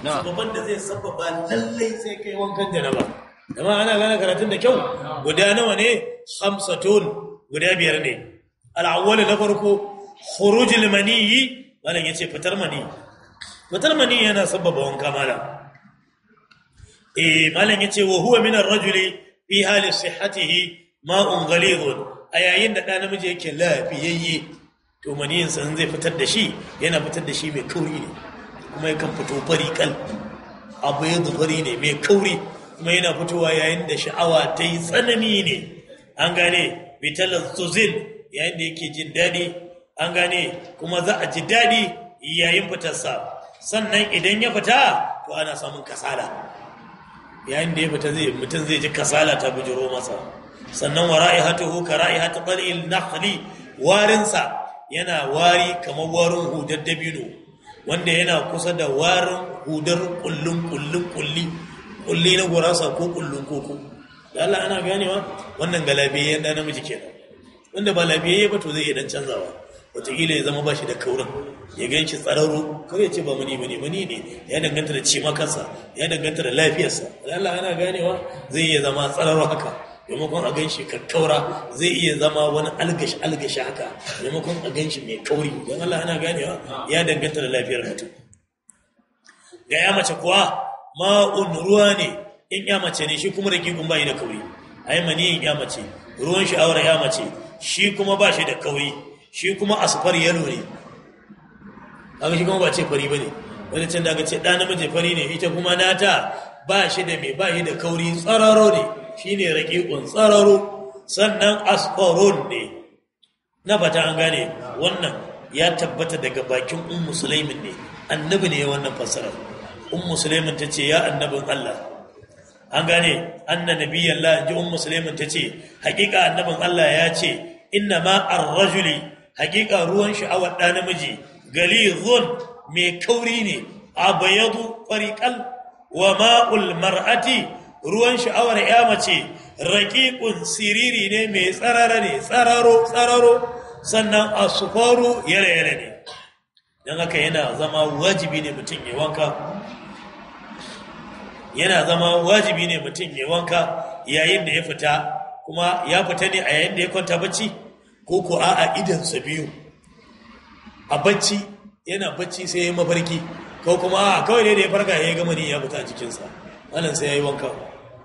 sababan da zai sababa lallai sai kai wankan janaba amma ana gane karatun da kyau guda nawa ne khamsatun guda biyar ne al-awwal na farko khurujul maniyyi malam yace fitar mani fitar mani yana sababa wanka malam eh malam yace wa huwa min ar-rajuli fi hali sihhatihi ma'un ghalidun a yayin da ɗa namiji yake lafiyayye to maniyin san zai fitar da shi yana fitar da shi mai kauri ne kuma yakan fito fari kal abu ya fari ne mai kauri kuma yana fitowa yayin da sha'awa ta yi tsanani ne an gane bitalar zuzin yayin da yake jin daɗi an gane kuma za a ji daɗi yayin fitarsa sannan idan ya fita to ana samun kasala yayin da ya fita zai mutum zai ji kasala ta bujiro masa sannan wa ra'ihatuhu ka ra'ihatu qalil nakhli warinsa yana wari kamar warin hudar dabino wanda yana kusa da warin hudar kullun kullun kulli kulli na gurasa ko kullun koko da Allah ana ganewa wannan galabiyayyen da namiji kenan wanda ba labiyayye ba to zai iya dan canzawa wataƙila ya zama ba shi da kaurin ya gan shi tsararo kar ya ce ba mani bane mani ne ya danganta da cimakansa ya danganta da lafiyarsa da Allah ana ganewa zai iya zama tsararo haka maimakon a gan shi kakkaura zai iya zama wani algashi algashi haka maimakon a gan shi mai kauri don Allah ana ganewa ya danganta da lafiyar mutum ga ya mace kuwa ma'un ruwa ne in ya mace ne shi kuma da gigun bayi da kauri ai maniyin ya mace ruwan sha'awar ya mace shi kuma ba shi da kauri shi kuma asfar yalo ne haka shi kuma ba ce fari ba ne wani can da aka ce ɗan namiji fari ne ita kuma nata ba shi da mai ba shi da kauri tsararo ne shi ne raƙiƙun tsararo sannan asfaron ne na fata an gane wannan ya tabbata daga bakin un musulmin ne annabi ne wannan fassarar un musulmin ta ce ya annabin Allah an gane anna nabiyyan la ji un musulmin ta ce haƙiƙa annabin Allah ya ce inna ma ar-rajuli haƙiƙa ruwan sha'awar ɗa namiji galizun mai kauri ne abayadu fariqal wa ma'ul mar'ati ruwan sha'awar ya mace raƙiƙun siriri ne mai tsarara ne tsararo tsararo sannan asufaru yare-yare ne don haka yana zama wajibi ne mutum ya wanka yana zama wajibi ne mutum ya wanka yayin da ya fita kuma ya fita ne a yayin da ya kwanta bacci ko ko a idansa biyu a bacci yana bacci sai ya yi mafarki ko kuma a kawai ne da ya farka ya yi gama ne ya fita a jikinsa wannan sai ya yi wanka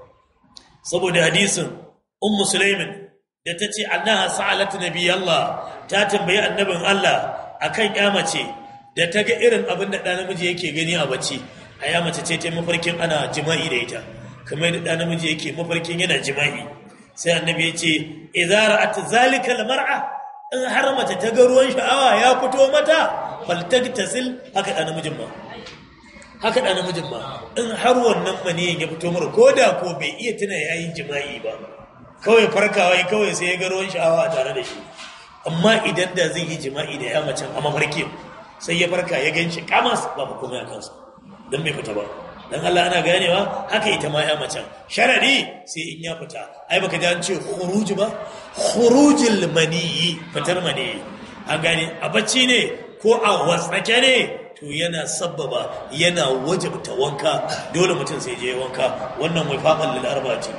saboda hadisin ummu sulaimin da ta ce annaha sa'alat nabi Allah ta tambayi annabin Allah akan ya mace da ta ga irin abin da ɗan namiji yake gani a bacci a ya mace ce ta mafarkin ana jima'i da ita kamar da ɗan namiji yake mafarkin yana jima'i sai annabi ya ce idza ra'at zalika almar'a in har mace ta ga ruwan sha'awa ya fito mata faltagtasil haka ɗan namijin ma haka ɗan namijin ma in har wannan maniyin ya fito mara ko da ko bai iya tuna yayin jima'i ba kawai farkawa kawai sai ya ga ruwan sha'awa a tare da shi amma idan da zai yi jima'i da ya macen a mafarki sai ya farka ya gan shi kamas ba mu kuma ya kansa don bai fita ba don Allah ana ganewa haka ita ma ya macen sharadi sai in ya fita ai baka ji an ce khuruj ba khurujul maniyi fitar maniyi an gane a bacci ne ko a wasake ne to yana sabbaba yana wajabta wanka dole mutum sai je wanka wannan wifaqan lil arba'ati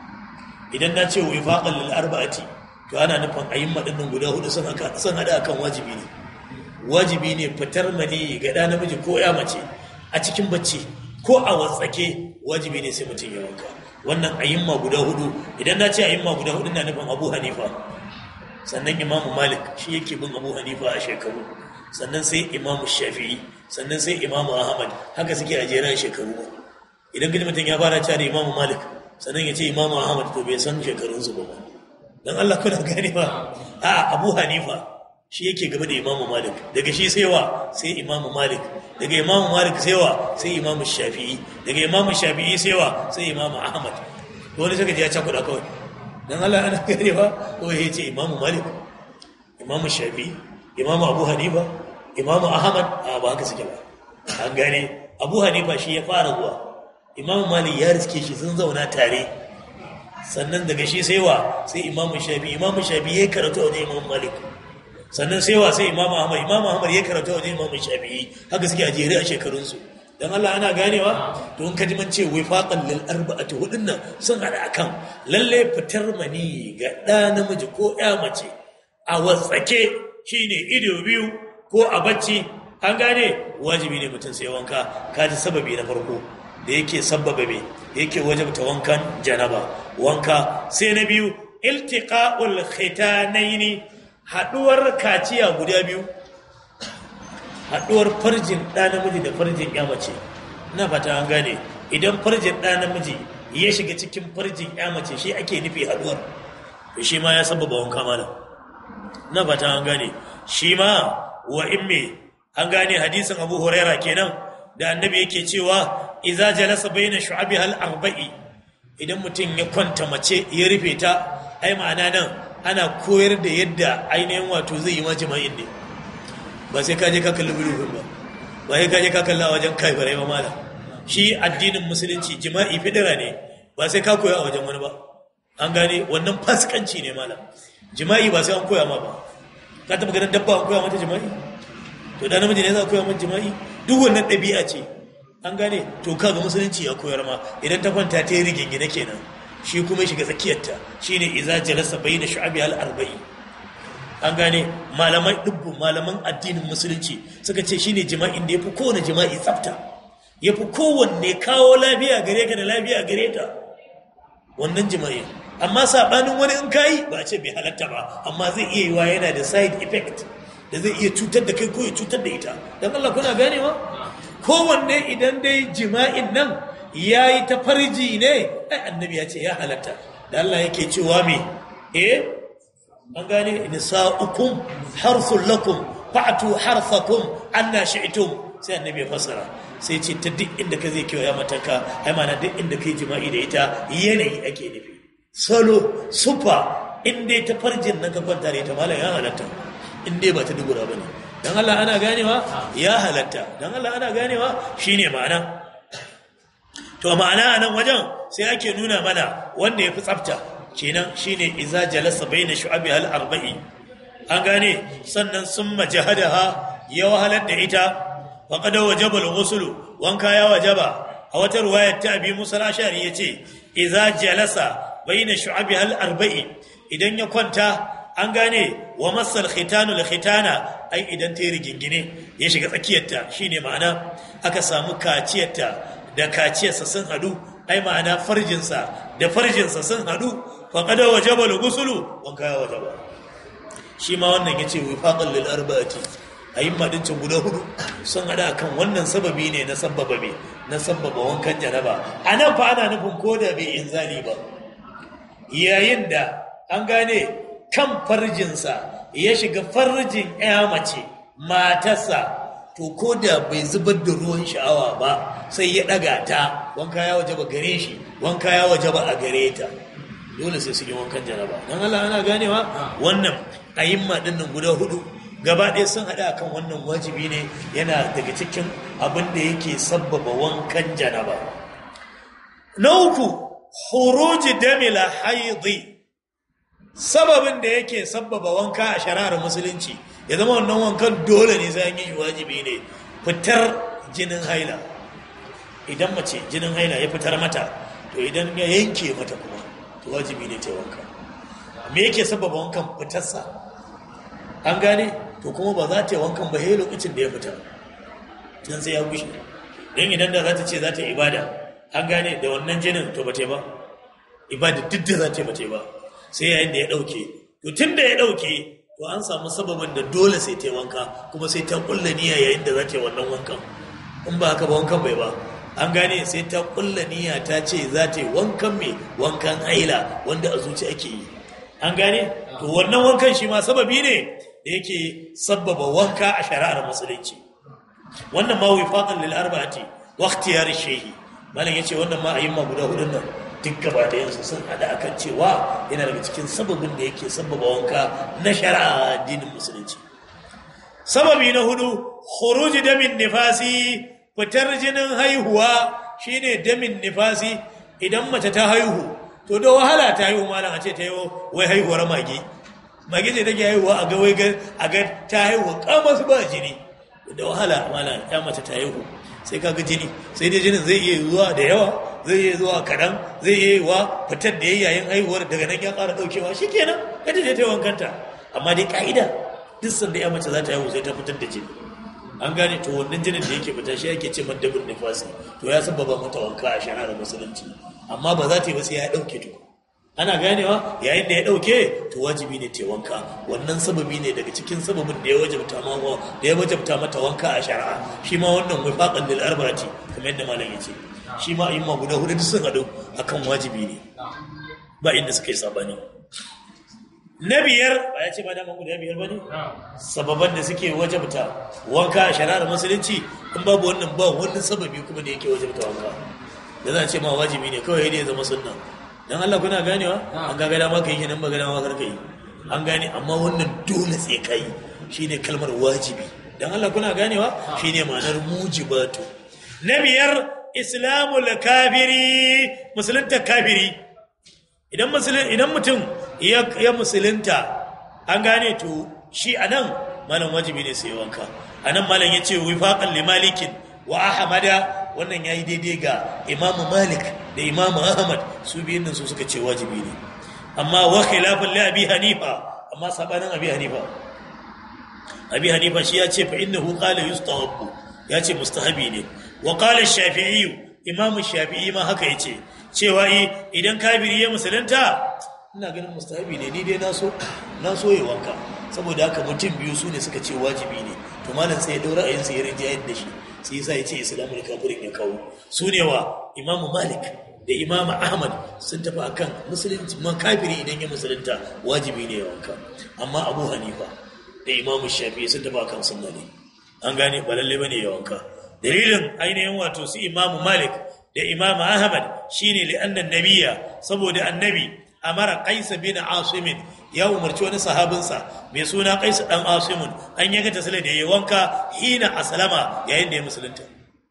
idan na ce wifaqan lil arba'ati to ana nufin ayyuma dinnan guda hudu sun haka sun hada akan wajibi ne wajibi ne fitar mani ga da namiji ko ya mace a cikin bacci ko a watsake wajibi ne sai mutum ya wanka wannan ayyuma guda hudu idan na ce ayyuma guda hudu na nufin Abu Hanifa sannan Imam Malik shi yake bin Abu Hanifa a shekaru sannan sai Imam Shafi'i sannan sai Imam Ahmad haka suke a jeran shekaru idan gidi mutum ya fara cewa Imam Malik sannan ya ce Imam Ahmad to bai san shekarunsu ba don Allah kuna gane ba a Abu Hanifa shi yake gaba da Imam Malik daga shi sai wa sai Imam Malik daga Imam Malik sai wa sai Imam Shafi'i daga Imam Shafi'i sai wa sai Imam Ahmad to wani saka ji ya cakuɗa kawai don Allah ana gane ba ko ya ce Imam Malik Imam Shafi'i Imam Abu Hanifa Imam Ahmad a ba haka suke ba an gane Abu Hanifa shi ya fara zuwa Imam Malik ya riske shi sun zauna tare sannan daga shi sai wa sai imamu shafi imamu shafi ya karatu wajen imamu malik sannan sai wa sai imamu ahmad imamu ahmad ya karatu wajen imamu shafi haka suke a jere a shekarunsu dan Allah ana ganewa to in ka ji man ce wifaqan lil arba'ati hudun nan sun hada akan lalle fitar mani ga ɗa namiji ko ya mace a watsake shine ido biyu ko a bacci an gane wajibi ne mutum sai wanka kaji sababi na farko da yake sababa me yake wajabta wankan janaba wanka sai na biyu iltiqa'ul khitanaini haduwar kaciya guda biyu haduwar farjin ɗa namiji da farjin ya mace ina fata an gane idan farjin ɗa namiji ya shiga cikin farjin ya mace shi ake nufi haduwar to shi ma ya sababa wanka malam ina fata an gane shi ma wa in me an gane hadisin abu huraira kenan da annabi yake cewa iza jalasa baina shu'abi hal arba'i idan mutum ya kwanta mace ya rufe ta ai ma'ana nan ana koyar da yadda ainihin wato zai yi majima'in ne ba sai ka je ka kalli bulufin ba ba sai ka je ka kalla a wajen kaifarai ba mala shi addinin musulunci jima'i fidira ne ba sai ka koya a wajen wani ba an gane wannan fasikanci ne mala jima'i ba sai an koya ma ba ka taɓa ganin dabba an koya mata jima'i to da namiji ne za a koya mata jima'i duk wannan ɗabi'a ce an gane to kaga musulunci ya koyar ma idan ta kwanta ta yi rigingine kenan shi kuma shiga tsakiyarta shine iza jalasa bayna shu'abi al arba'i an gane malaman dubbu malaman addinin musulunci suka ce shine jima'in da yafi kowane jima'i tsafta yafi kowanne kawo lafiya gare ka da lafiya gare ta wannan jima'in amma sabanin wani in kai ba a ce bai halatta ba amma zai iya yiwa yana da side effect da zai iya cutar da kai ko ya cutar da ita dan Allah kuna ganewa kowanne idan dai jima'in nan ya yi ta farji ne ai annabi ya ce ya halatta da Allah yake cewa me eh an gane nisa'ukum harsul lakum fa'tu harsakum anna shi'tum sai annabi ya fassara sai ce ta duk inda ka zai kiwa ya mataka ai mana duk inda kai jima'i da ita yanayi ake nufi salo sufa in dai ta farjin nan ka kwanta da ita malam ya halatta in dai ba ta dubura bane dan Allah ana ganewa ya halatta dan Allah ana ganewa shine ma'ana to ma'ana a nan wajen sai ake nuna mana wanda ya fi tsafta kenan shine iza jalasa baina shu'abi hal arba'i an gane sannan sun majahadaha ya wahalar da ita wa qad wajaba al-ghusl wanka ya wajaba a wata ruwayar ta abi musa al-ashari yace iza jalasa baina shu'abi hal arba'i idan ya kwanta an gane wa masal khitanu al khitana ai idan ta yi rigingine ya shiga tsakiyarta shine ma'ana aka samu kaciyarta da kaciyarsa sun hadu ai ma'ana farjinsa da farjinsa sun hadu faqada wajaba al-ghuslu wanka ya wajaba shi ma wannan yace wifaqan lil arba'ati ayin madincin guda hudu sun hada kan wannan sababi ne na sababa me na sababa wankan janaba anan fa ana nufin koda bai inzali ba yayin da an gane kan farjinsa ya shiga farjin ya mace matarsa to ko da bai zubar da ruwan sha'awa ba sai ya ɗaga ta wanka ya waje ba gare shi wanka ya waje ba a gare ta dole sai su yi wankan jaraba don Allah ana ganewa wannan ayimma ɗin nan guda hudu gaba ɗaya sun haɗa kan wannan wajibi ne yana daga cikin abin da yake sabbaba wankan janaba na uku huruji damila haidi sababin da yake sabbaba wanka a shari'ar musulunci ya zama wannan wankan dole ne sai an yi wajibi ne fitar jinin haila idan mace jinin haila ya fitar mata to idan ya yanke mata kuma to wajibi ne ta wanka me yake sabbaba wankan fitarsa an gane to kuma ba za ta yi wankan ba sai lokacin da ya fita dan sai ya gushe don idan da za ta ce za ta ibada an gane da wannan jinin to ba ta yi ba ibada duk da za ta yi ba ta yi ba sai yayin da ya ɗauke to tun da ya ɗauke to an samu sababin da dole sai ta wanka kuma sai ta kulla niyya yayin da za ta yi wannan wankan in ba haka ba wankan bai ba an gane sai ta kulla niyya ta ce za ta yi wankan mai wankan haila wanda a zuci ake yi an gane to wannan wankan shi ma sababi ne da yake sababa wanka a shari'ar musulunci wannan ma wifaqan lil arba'ati wa ikhtiyar shehi malam yace wannan ma ayyuma guda hudun nan duk gaba da yansu sun hada akan cewa yana daga cikin sababin da yake sababa wanka na shari'a addinin musulunci sababi na hudu khuruj damin nifasi fitar jinin haihuwa shine damin nifasi idan mace ta haihu to da wahala ta haihu malam a ce ta yi wai haihuwar mage mage ce take haihuwa a ga wai a ga ta haihu kamar su ba jini da wahala malam ya mace ta haihu sai ka ga jini sai dai jinin zai iya zuwa da yawa zai iya zuwa kaɗan zai iya yiwa fitar da yayin haihuwar daga nan ya ƙara ɗaukewa shi kenan ka je ta wankanta amma dai ƙa'ida duk sanda ya mace za ta haihu sai ta fitar da jini an gane to wannan jinin da yake fita shi yake ce maddabin nifasi to ya sababa mata wanka a shari'ar musulunci amma ba za ta yi ba sai ya ɗauke tuku ana ganewa yayin da ya ɗauke to wajibi ne ta wanka wannan sababi ne daga cikin sababin da ya wajabta ma da ya wajabta mata wanka a shari'a shi ma wannan wifaqan lil arba'ati kamar yadda malam yace shi ma ayyuma guda hudu duk sun hadu akan wajibi ne ba inda suka yi sabani na biyar ba ya ce ba daman guda biyar ba ne sababan da suke wajabta wanka a shari'ar musulunci in babu wannan ba wani sababi kuma da yake wajabta wanka da za a ce ma wajibi ne kawai ne ya zama sunna dan Allah kuna ganewa an ga gada maka yi nan ba gada maka kai an gane amma wannan dole sai kai shine kalmar wajibi dan Allah kuna ganewa shine ma'anar mujibatu na biyar islamul kafiri musulunta kafiri idan musulun idan mutum ya musulunta an gane to shi anan malam wajibi ne sai wanka anan malam yace wifaqan limalikin wa ahmada wannan yayi daidai ga Imam Malik da Imam Ahmad su biyun nan su suka ce wajibi ne amma wa khilafan li Abi Hanifa amma sabanin Abi Hanifa Abi Hanifa shi ya ce fa innahu qala yustahabbu ya ce mustahabi ne wa qala Shafi'i Imam Shafi'i ma haka yace cewa idan kafiri ya musulunta ina ganin mustahabi ne ni dai na so na so yi wanka saboda haka mutum biyu su ne suka ce wajibi ne to malam sai ya daura ayin sai ya rinjayar da shi sai yasa ya ce islamul kafirin ya kawo su ne wa imamu malik da imamu ahmad sun tafi akan musulunci ma kafiri idan ya musulunta wajibi ne ya wanka amma abu hanifa da imamu shafi sun tafi akan sunna ne an gane ba lalle bane ya wanka dalilin ainihin wato su imamu malik da imamu ahmad shine li annan nabiyya saboda annabi amara qaisa bin asimin ya umarci wani sahabinsa mai suna qais dan asimun an yaga tasala da yayi wanka hina aslama yayin da ya musulunta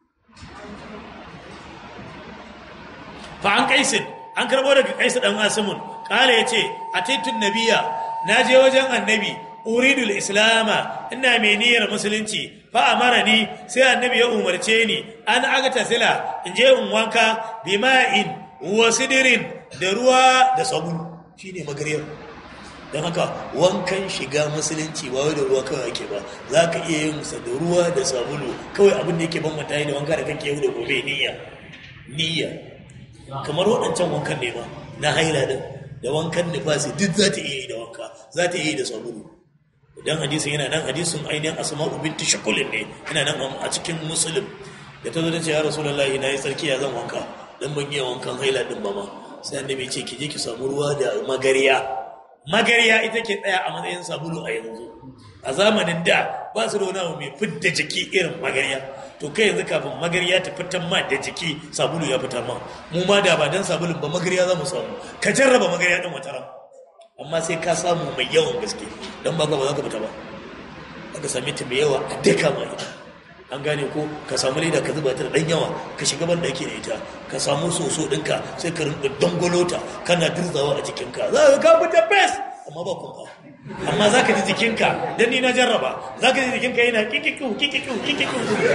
fa an qaisin an karbo daga qais dan asimun kala yace ataitun nabiyya naje wajen annabi uridul islama ina mai niyyar musulunci fa amarani sai annabi ya umarce ni an aga tasila in je in wanka bima'in wa sidirin da ruwa da sabulu shine magariyar don haka wankan shiga musulunci ba wai da ruwa kawai ake ba za ka iya yin sa da ruwa da sabulu kawai abin da yake ban mata da wanka da kake yau da gobe niyya niyya kamar waɗancan wankan ne ba na haila din da wankan nifasi duk za ta iya yi da wanka za ta iya yi da sabulu dan hadisin yana nan hadisin ainihin asma'u binti shakulin ne yana nan a cikin musulun da ta zo ta ce ya rasulullahi na yi tsarki ya zan wanka dan ban iya wankan haila din ba ma sai annabi ce ki je ki samu ruwa da magariya magariya ita ke tsaya a matsayin sabulu a yanzu a zamanin da ba su da wani abu mai fidda jiki irin magariya to kai yanzu kafin magariya ta fitan ma da jiki sabulu ya fita ma mu ma da ba dan sabulun ba magariya za mu samu ka jarraba magariya din wata ran amma sai ka samu mai yawan gaske dan ba ba za ka fita ba aka same ta mai yawa a duka ma ita an gane ko ka samu leda ka zuba ta da dan yawa ka shiga ban daki da ita ka samu soso dinka sai ka rinka dangwalota kana dirzawa a jikinka za ka ka fita best amma ba kunka amma za ka ji jikinka dan ni na jarraba za ka ji jikinka yana kikiku kikiku kikiku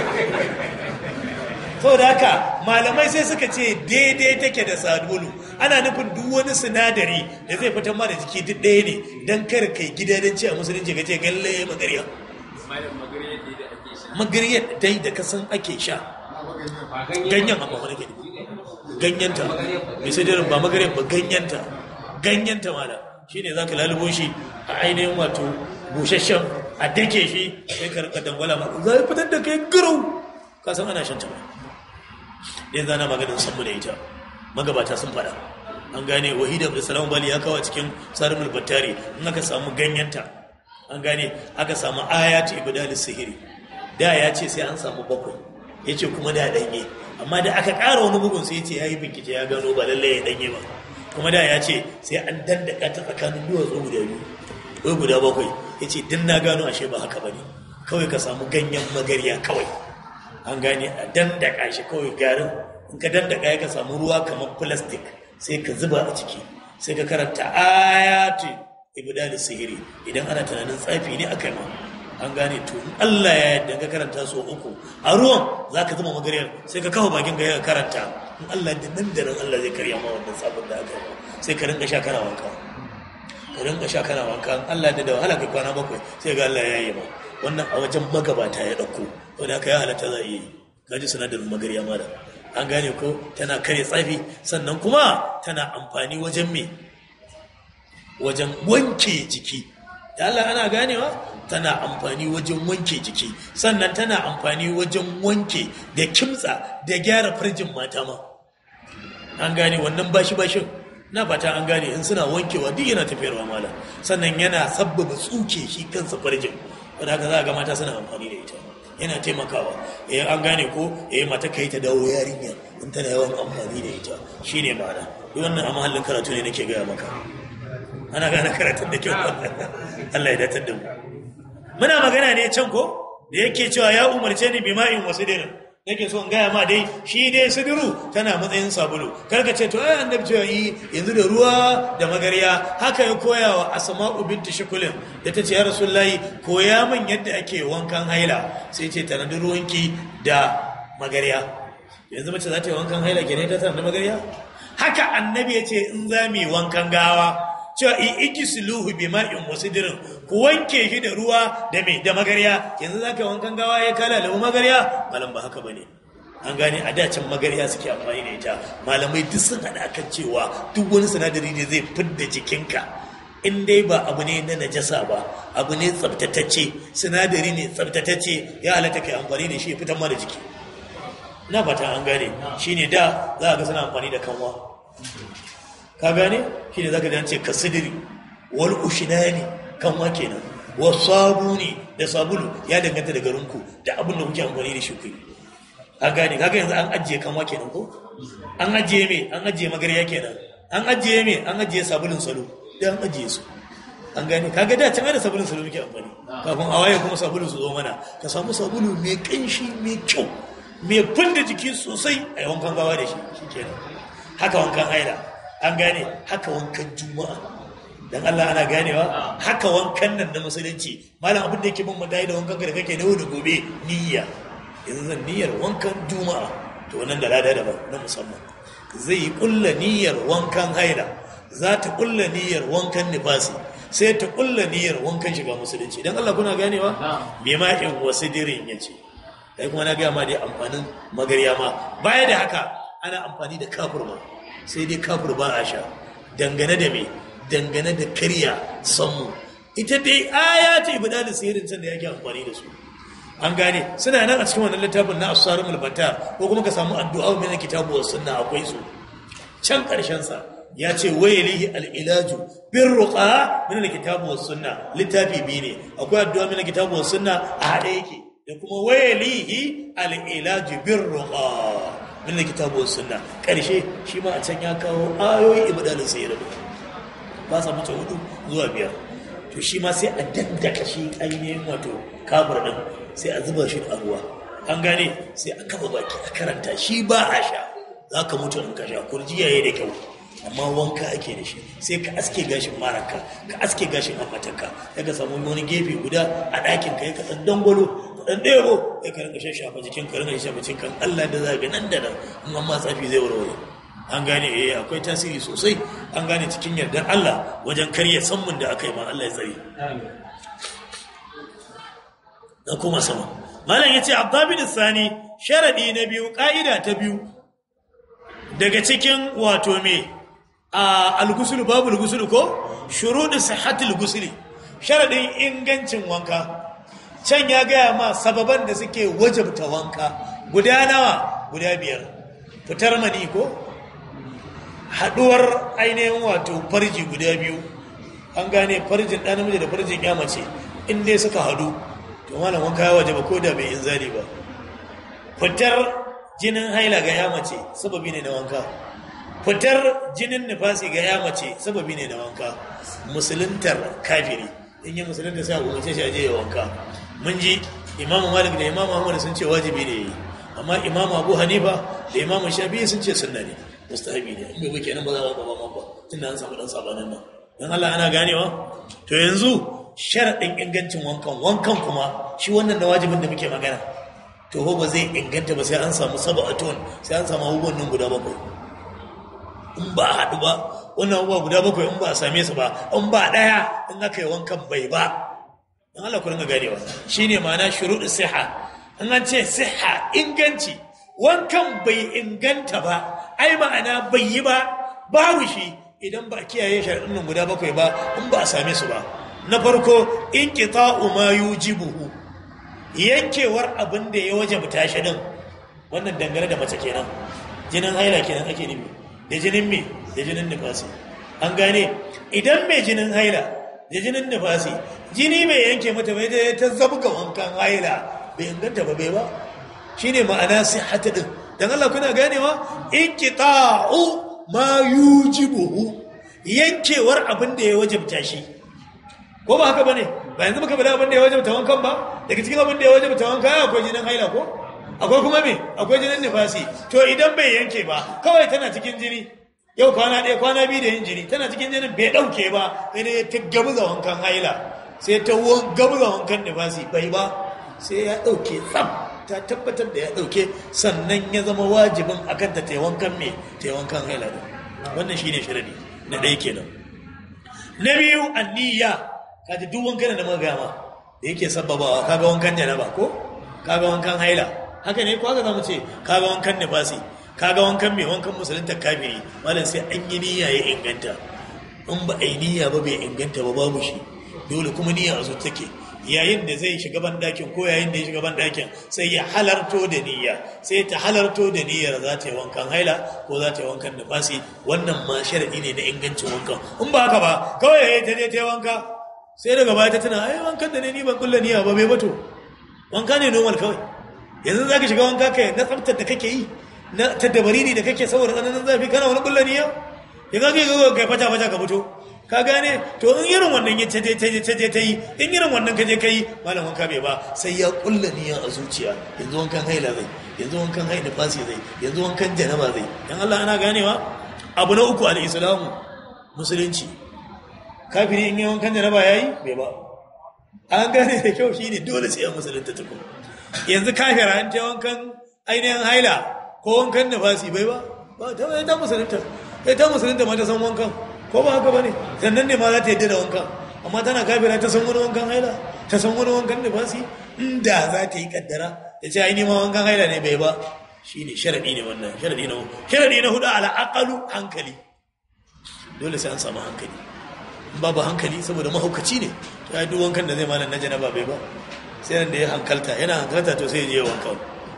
saboda haka malamai sai suka ce daidai take da sabulu ana nufin duk wani sinadari da zai fitar ma da jiki duk ɗaya ne don kar kai gidadanci a musulunci ka ce galle magariya magariyar dai da kasan ake sha ganyen amma wani gani ganyenta mai sai daren ba magariyar ba ganyenta ganyenta mana shi ne za ka lalubo shi a ainihin wato busasshen a dake shi sai ka rika dangwala ma za a fitar da kai garau kasan ana shan ta ba yanzu ana maganin sanmu da ita magabata sun fada an gane wahida da salamu bali ya kawo cikin tsarin mulbattari in aka samu ganyenta an gane aka samu ayatu ibadalis sihiri da ya ce sai an samu bakwai ya ce kuma da danye amma da aka ƙara wani bugun sai ya ce ya yi bincike ya gano ba lallai ya danye ba kuma da ya ce sai an dandaka ta tsakanin duwatsu guda biyu ko guda bakwai ya ce din na gano ashe ba haka ba ne kawai ka samu ganyen magarya kawai an gane a dandaka shi kawai garin in ka dandaka ya ka samu ruwa kamar plastic sai ka zuba a ciki sai ka karanta ayatu ibdalis sihiri idan ana tunanin tsafi ne aka ma an gane to in Allah ya yadda ka karanta so uku a ruwan za ka zama magariyar sai ka kawo bakin ka karanta in Allah da nan da nan Allah zai karya ma wannan sabon da aka yi sai ka rinka sha kana wanka ka rinka sha kana wanka in Allah da da wahala kai kwana bakwai sai ga Allah ya yi ma wannan a wajen magabata ya dauko wanda aka ya halatta za a yi gaji sinadarin magariya ma da an gane ko tana kare tsafi sannan kuma tana amfani wajen me wajen wanke jiki da Allah ana ganewa tana amfani wajen wanke jiki sannan tana amfani wajen wanke da kimtsa da gyara farjin mata ma an gane wannan bashi bashin na fata an gane in suna wankewa duk yana tafiyarwa mala sannan yana sabbaba tsuke shi kansa farjin wanda haka za a ga mata suna amfani da ita yana taimakawa eh an gane ko eh mata kai ta dawo yarinya in tana yawan amfani da ita shine ma'ana duk wannan a mahallin karatu ne nake gaya maka ana gane karatun da kyau Allah ya datar da mu muna magana ne can ko da yake cewa ya umarce ni bima'in wasu dirin nake so in gaya ma dai shi dai sidiru tana matsayin sabulu karka ce to ai annabi cewa yi yanzu da ruwa da magarya haka ya koya wa asma'u binti shukulin da ta ce ya rasulullahi koya min yadda ake wankan haila sai ce tanadi ruwanki da magarya yanzu mace za ta yi wankan haila kenan ta tanadi magarya haka annabi ya ce in za mu yi wankan gawa cewa in igisiluhu bi ma'in wasidirin ku wanke shi da ruwa da mai da magarya yanzu zaka wankan gawa ya kala da magarya malam ba haka bane an gane a dacin magarya suke amfani da ita malamai duk sun hada kan cewa duk wani sinadari ne zai fidda jikinka in dai ba abu ne na najasa ba abu ne tsabtatacce sinadari ne tsabtatacce ya halatta kai amfani da shi ya fitar ma da jiki na fata an gane shine da za ga suna amfani da kanwa ka gane shi ne za ka ce ka sidiri wal ushinani kan wa kenan wa sabuni da sabulu ya danganta da garinku da abin da kuke amfani da shi ku ka gane kaga yanzu an ajiye kan wa kenan ko an ajiye me an ajiye magarya kenan an ajiye me an ajiye sabulun salo da an ajiye su an gane kaga da can da sabulun salo muke amfani kafin a waye kuma sabulun su zo mana ka samu sabulu mai kanshi mai kyau mai funda jiki sosai a yi wankan gawa da shi shikenan haka wankan haila an gane haka wankan juma'a dan Allah ana ganewa haka wankan nan na musulunci malam abin da yake bin mu da wankan da kake da da gobe niyya yanzu zan niyyar wankan juma'a to wannan da lada daban na musamman zai yi kulla niyyar wankan haila za ta kulla niyyar wankan nifasi sai ta kulla niyyar wankan shiga musulunci dan Allah kuna ganewa me ma in wasu dirin yace kai kuma na ga ma dai amfanin magarya ma baya da haka ana amfani da kafur ma sai dai kafur ba a sha dangane da me dangane da karya sammu ita dai aya ce ibada da sihirin can da yake amfani da su an gane suna nan a cikin wannan littafin na asarun mulbatar ko kuma ka samu addu'a min kitabu was sunna akwai su can karshen sa ya ce waylihi al-ilaju bir ruqa min al-kitabu was sunna littafi biyu ne akwai addu'a min kitabu was sunna a hade yake da kuma waylihi al-ilaju bir ruqa min kitabu was sunna karshe shi ma a can ya kawo ayoyi ibadalin sayyidu ba sa mace hudu zuwa biyar to shi ma sai a daddaka shi ainihin wato kabur din sai a zuba shi a ruwa an gane sai a kafa baki a karanta shi ba a sha za ka mutu in ka sha kurjiya ya da kyau amma wanka ake da shi sai ka aske gashin maraka ka aske gashin amatanka ya ka samu wani gefe guda a ɗakin ka ya ka ɗan dangwalo ka ɗan ɗebo ya ka rinka shafa jikin ka rinka shafa jikin kan Allah da zaga nan da nan in amma tsafi zai warware an gane eh akwai tasiri sosai an gane cikin yardar Allah wajen karya sammun da aka yi ma Allah ya tsare na kuma sama malam yace abdabid sani sharadi na biyu ka'ida ta biyu daga cikin wato me a al-ghusl babu al ko shuruɗu sihhatil ghusl sharadin ingancin wanka can ya gaya ma sababan da suke wajabta wanka guda nawa guda biyar fitar mani ko haduwar ainihin wato farji guda biyu an gane farjin ɗan namiji da farjin ya mace in dai suka hadu to malam wanka ya waje ba ko da bai inzali ba fitar jinin haila ga ya mace sababi ne na wanka fitar jinin nifasi ga ya mace sababi ne na wanka musuluntar kafiri in yi musulunta sai a umarce shi a je ya wanka mun ji imamu malik da imamu ahmad sun ce wajibi ne yi amma imamu abu hanifa da imamu shafi'i sun ce sunna ne mustahabi ne in bai kenan ba za a gaba man ba tunda an samu dan sabanin nan dan Allah ana ganewa to yanzu sharaɗin ingancin wankan wankan kuma shi wannan na wajibin da muke magana to ba zai inganta ba sai an samu saba'atun sai an samu abubuwan nan guda bakwai in ba a haɗu ba wannan abubuwa guda bakwai in ba a same su ba in ba ɗaya in aka yi wankan bai ba in Allah ku ringa ganewa shine ma'ana shuruɗu siha in an ce siha inganci wankan bai inganta ba ai ma'ana bai yi ba babu shi idan ba a kiyaye sharaɗin nan guda bakwai ba in ba a same su ba na farko in qita'u ma yujibuhu yankewar abin da ya wajabta shi din wannan dangane da mace kenan jinin haila kenan ake nufi da jinin me da jinin nifasi an gane idan mai jinin haila da jinin nifasi jini mai yanke mata bai da ta zabga wankan haila bai inganta ba bai ba shine ma'ana sihhata din dan Allah kuna ganewa inqita'u ma yujibuhu yankewar abin da ya wajabta shi ko ba haka bane ba yanzu muka bada abin da ya wajabta wankan ba daga cikin abin da ya wajabta wankan akwai jinin haila ko akwai kuma me akwai jinin nifasi to idan bai yanke ba kawai tana cikin jini yau kwana ɗaya kwana biyu da yin jini tana cikin jinin bai ɗauke ba sai dai ta gabuza wankan haila sai ta gabuza wankan nifasi bai ba sai ya ɗauke tsam ta tabbatar da ya ɗauke sannan ya zama wajibin akan ta ta wankan me ta wankan haila wannan shine shirani na ɗaya kenan na biyu anniya kaji duk wankan da muka gama da yake sababawa kaga wankan janaba ko kaga wankan haila haka ne ko haka zamu ce kaga wankan nifasi kaga wankan mai wankan musulunta kafiri malam sai an yi niyya ya inganta in ba a yi niyya ba bai inganta ba babu shi dole kuma niyya a zuci take yayin da zai shiga ban dakin ko yayin da ya shiga ban dakin sai ya halarto da niyya sai ta halarto da niyyar za ta yi wankan haila ko za ta yi wankan nifasi wannan ma sharadi ne na ingancin wankan in ba haka ba kawai ya yi ta je ta yi wanka sai daga baya ta tuna ai wankan da ne ni ban kulla niyya ba bai bato wanka ne normal kawai yanzu za ka shiga wanka kai na tsaftar da kake yi na taddabari ne da kake saboda tsananin zafi kana wani kulla niyya ya ga ga kai fata fata ka fito ka gane to in irin wannan ya taje taje taje ta yi in irin wannan ka je ka yi malam wanka bai ba sai ya kulla niyya a zuciya yanzu wankan haila zai yanzu wankan haila fasi zai yanzu wankan janaba zai dan Allah ana ganewa abu na uku al-islamu musulunci kafiri in yi wankan janaba yayi bai ba an gane da kyau shine dole sai ya musulunta tukun yanzu kafira an ta wankan ainihin haila ko wankan nafasi bai ba ba ta ta musulunta sai ta musulunta ma ta san wankan ko ba haka bane sannan ne ma za ta yadda da wankan amma tana kafira ta san wani wankan haila ta san wani wankan nafasi inda za ta yi kaddara ta ce ainihin ma wankan haila ne bai ba shine sharadi ne wannan sharadi na sharadi na hudu ala aqalu hankali dole sai an samu hankali babu hankali saboda mahaukaci ne ya yi wankan da zai malam na janaba bai ba sai da ya hankalta yana hankalta to sai ya je wanka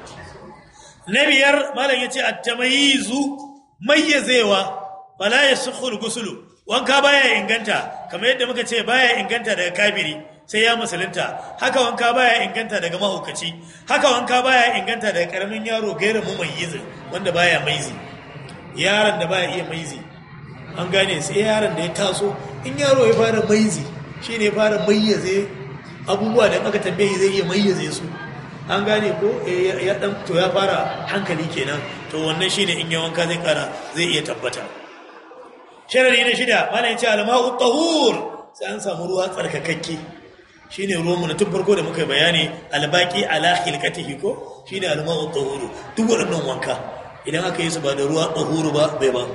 na biyar malam ya ce a tamayizu mayyazewa bala ya sukhul gusulu wanka baya inganta kamar yadda muka ce baya inganta daga kafiri sai ya musulunta haka wanka baya inganta daga mahaukaci haka wanka baya inganta daga karamin yaro gairin mumayyizin wanda baya maizi yaron da baya iya maizi an gane sai yaron da ya taso in yaro ya fara maizi shi ne fara mayyaze abubuwa da aka tambaye zai iya mayyaze su an gane ko ya dan to ya fara hankali kenan to wannan shine in ya wanka zai kara zai iya tabbata sharadi na shida malai ce alma'u tahur sai an samu ruwa tsarkakakke shine ruwan mu na tun farko da muka bayani albaki ala khilqatihi ko shine alma'u tahur duk waɗannan wanka idan aka yi su ba da ruwa tahuru ba bai ba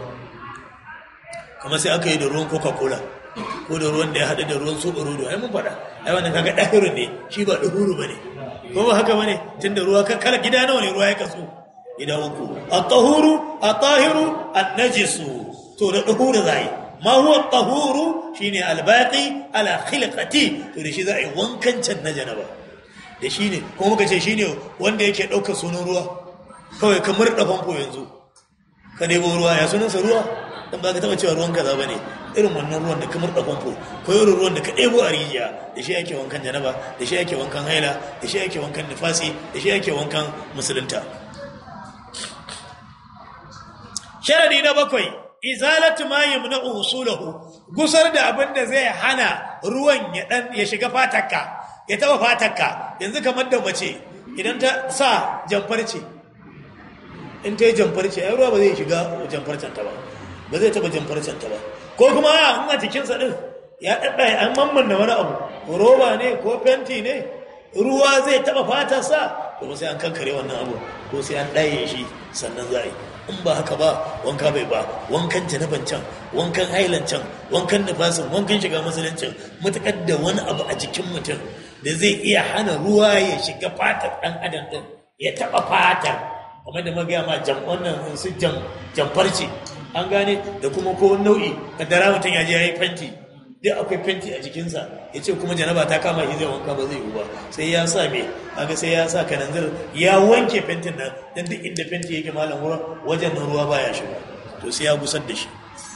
kamar sai aka yi da ruwan coca-cola ko da ruwan da ya haɗu da ruwan soɓa rodo ai mun faɗa ai wannan kaga ɗahiru ne shi ba ɗahuru ba ne ko ba haka ba ne tun da ruwa kala gida nawa ne ruwa ya kasu gida uku a tahuru a tahiru a najisu to da ɗahuru za yi ma huwa tahuru shi ne albaƙi ala khilqati to da shi za a yi wankan can na janaba da shi ne kuma muka ce shi ne wanda yake ɗaukar sunan ruwa kawai kamar da famfo yanzu ka nemo ruwa ya sunansa ruwa dan ba ka taba cewa ruwan kaza bane irin wannan ruwan da kamar da famfo ko irin ruwan da ka ɗebo a rijiya da shi ake wankan janaba da shi ake wankan haila da shi ake wankan nifasi da shi ake wankan musulunta sharadi na bakwai izalatu ma yamna'u usulahu gusar da abin da zai hana ruwan ya dan ya shiga fatarka ya taba fatarka yanzu kamar da mace idan ta sa jamfarce in ta yi jamfarce ai ruwa ba zai shiga jamfarcen ta ba ba zai taba jamfarcen ta ba ko kuma in a jikinsa din ya ɗaɗɗaya an mamman da wani abu roba ne ko fenti ne ruwa zai taɓa fatarsa kuma sai an kankare wannan abu ko sai an ɗaye shi sannan za a yi in ba haka ba wanka bai ba wankan janaban can wankan hailan can wankan nufasin wankan shiga musuluncin matuƙar da wani abu a jikin mutum da zai iya hana ruwa ya shiga fatar ɗan adam ɗin ya taɓa fatar kamar da magaya ma jam wannan su jam jamfarci an gane da kuma ko nau'i kaddara mutum ya je ya yi fenti duk akwai fenti a jikinsa ya ce kuma janaba ta kama shi zai wanka ba zai yi ba sai ya sa me kaga sai ya sa kananzir ya wanke fentin nan dan duk inda fenti yake malam wurin wajen nan ruwa baya shiga to sai ya gusar da shi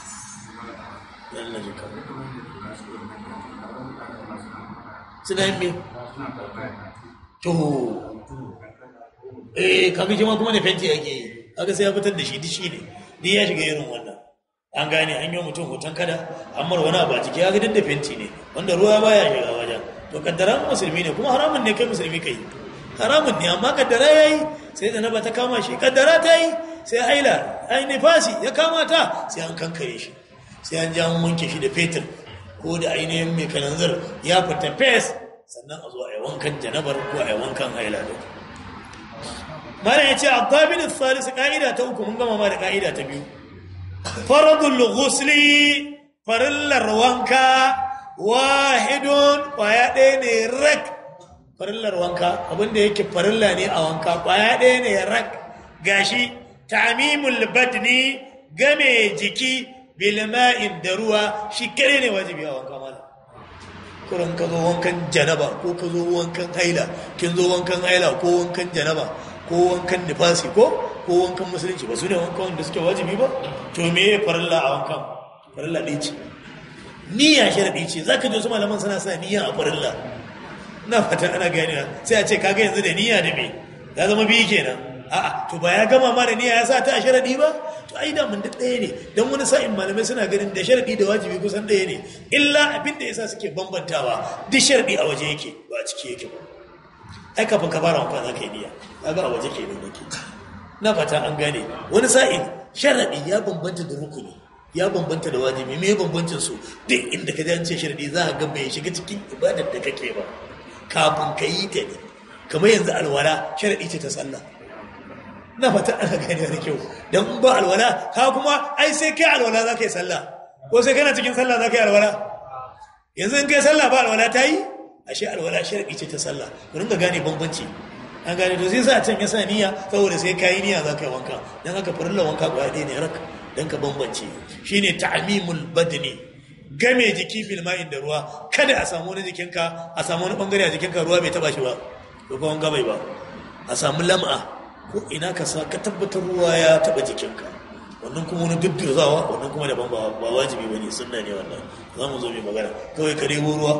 suna yin me to eh kaga shi ma kuma da fenti yake yi kaga sai ya fitar da shi dishi ne duk ya shiga irin wannan an gane an yi mutum hoton kada amma wani abu a jiki ya ga duk da fenti ne wanda ruwa baya shiga wajen to kaddara musulmi ne kuma haramun ne kai musulmi kai haramun ne amma kaddara yayi sai da naba ta kama shi kaddara ta yi sai haila ai nifasi ya kama ta sai an kankare shi sai an ja wanke shi da fetur ko da ainihin mai kananzir ya fita fes sannan a zo a yi wankan janabar ko a yi wankan haila da mara ya ce abdabin salisu ka'ida ta uku mun gama ma da ka'ida ta biyu faradul ghusli farillar wanka wahidun kwaya ɗaya ne rak farillar wanka abinda yake farilla ne a wanka kwaya ɗaya ne rak gashi tamimul badni game jiki bilma'in da ruwa shi kare ne wajibi a wanka mala kuran ka zo wankan janaba ko ka zo wankan haila kin zo wankan haila ko wankan janaba ko wankan nifasi ko ko wankan musulunci ba su ne wankan wanda suke wajibi ba to me ya farilla a wankan farilla ɗaya ce niyya sharaɗi ce za ka ji wasu malaman suna sa niyya a farilla na fata ana gani sai a ce kaga yanzu da niyya da me ya zama biyu kenan a'a to ba ya gama ma da niyya ya sa ta a sharaɗi ba to ai da mun da ɗaya ne don wani sa'in malamai suna ganin da sharaɗi da wajibi kusan ɗaya ne illa abin da yasa suke bambantawa duk sharaɗi a waje yake ba a ciki yake ba ai kafin ka fara wanka za ka yi niyya kaga a waje kenan yake na fata an gane wani sa'in sharaɗi ya bambanta da rukuni ya bambanta da wajibi me bambancin su duk inda ka ce sharaɗi za a ga bai shiga cikin ibadar da kake ba kafin ka yi ta ne kamar yanzu alwala sharaɗi ce ta sallah na fata ana gane da kyau don ba alwala ka kuma ai sai kai alwala za ka yi sallah ko sai kana cikin sallah za ka yi alwala yanzu in kai sallah ba alwala ta yi ashe alwala sharaɗi ce ta sallah ku ringa gane bambanci an gane to sai sa can ya sa niyya saboda sai kayi niyya za ka yi wanka don haka farilla wanka kwaya ɗaya ne rak don ka bambance shine ta'mimul badni game jiki bil ma'in da ruwa kada a samu wani jikinka a samu wani bangare a jikinka ruwa bai taba shi ba ko kuma wanka bai ba a samu lam'a ko ina ka sa ka tabbatar ruwa ya taba jikinka wannan kuma wani dudduzawa wannan kuma daban ba wajibi bane sunna ne wannan za mu zo mai magana kawai ka debo ruwa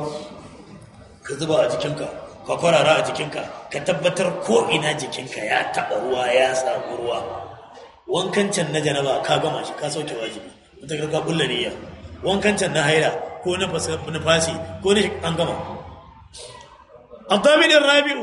ka zuba a jikinka ka kwarara a jikinka ka tabbatar ko ina jikinka ya taɓa ruwa ya samu ruwa wankan can na janaba ka gama shi ka sauke wajibi wata ka bulla niyya wankan can na haira ko na fasi ko na an gama abdamin rabi'u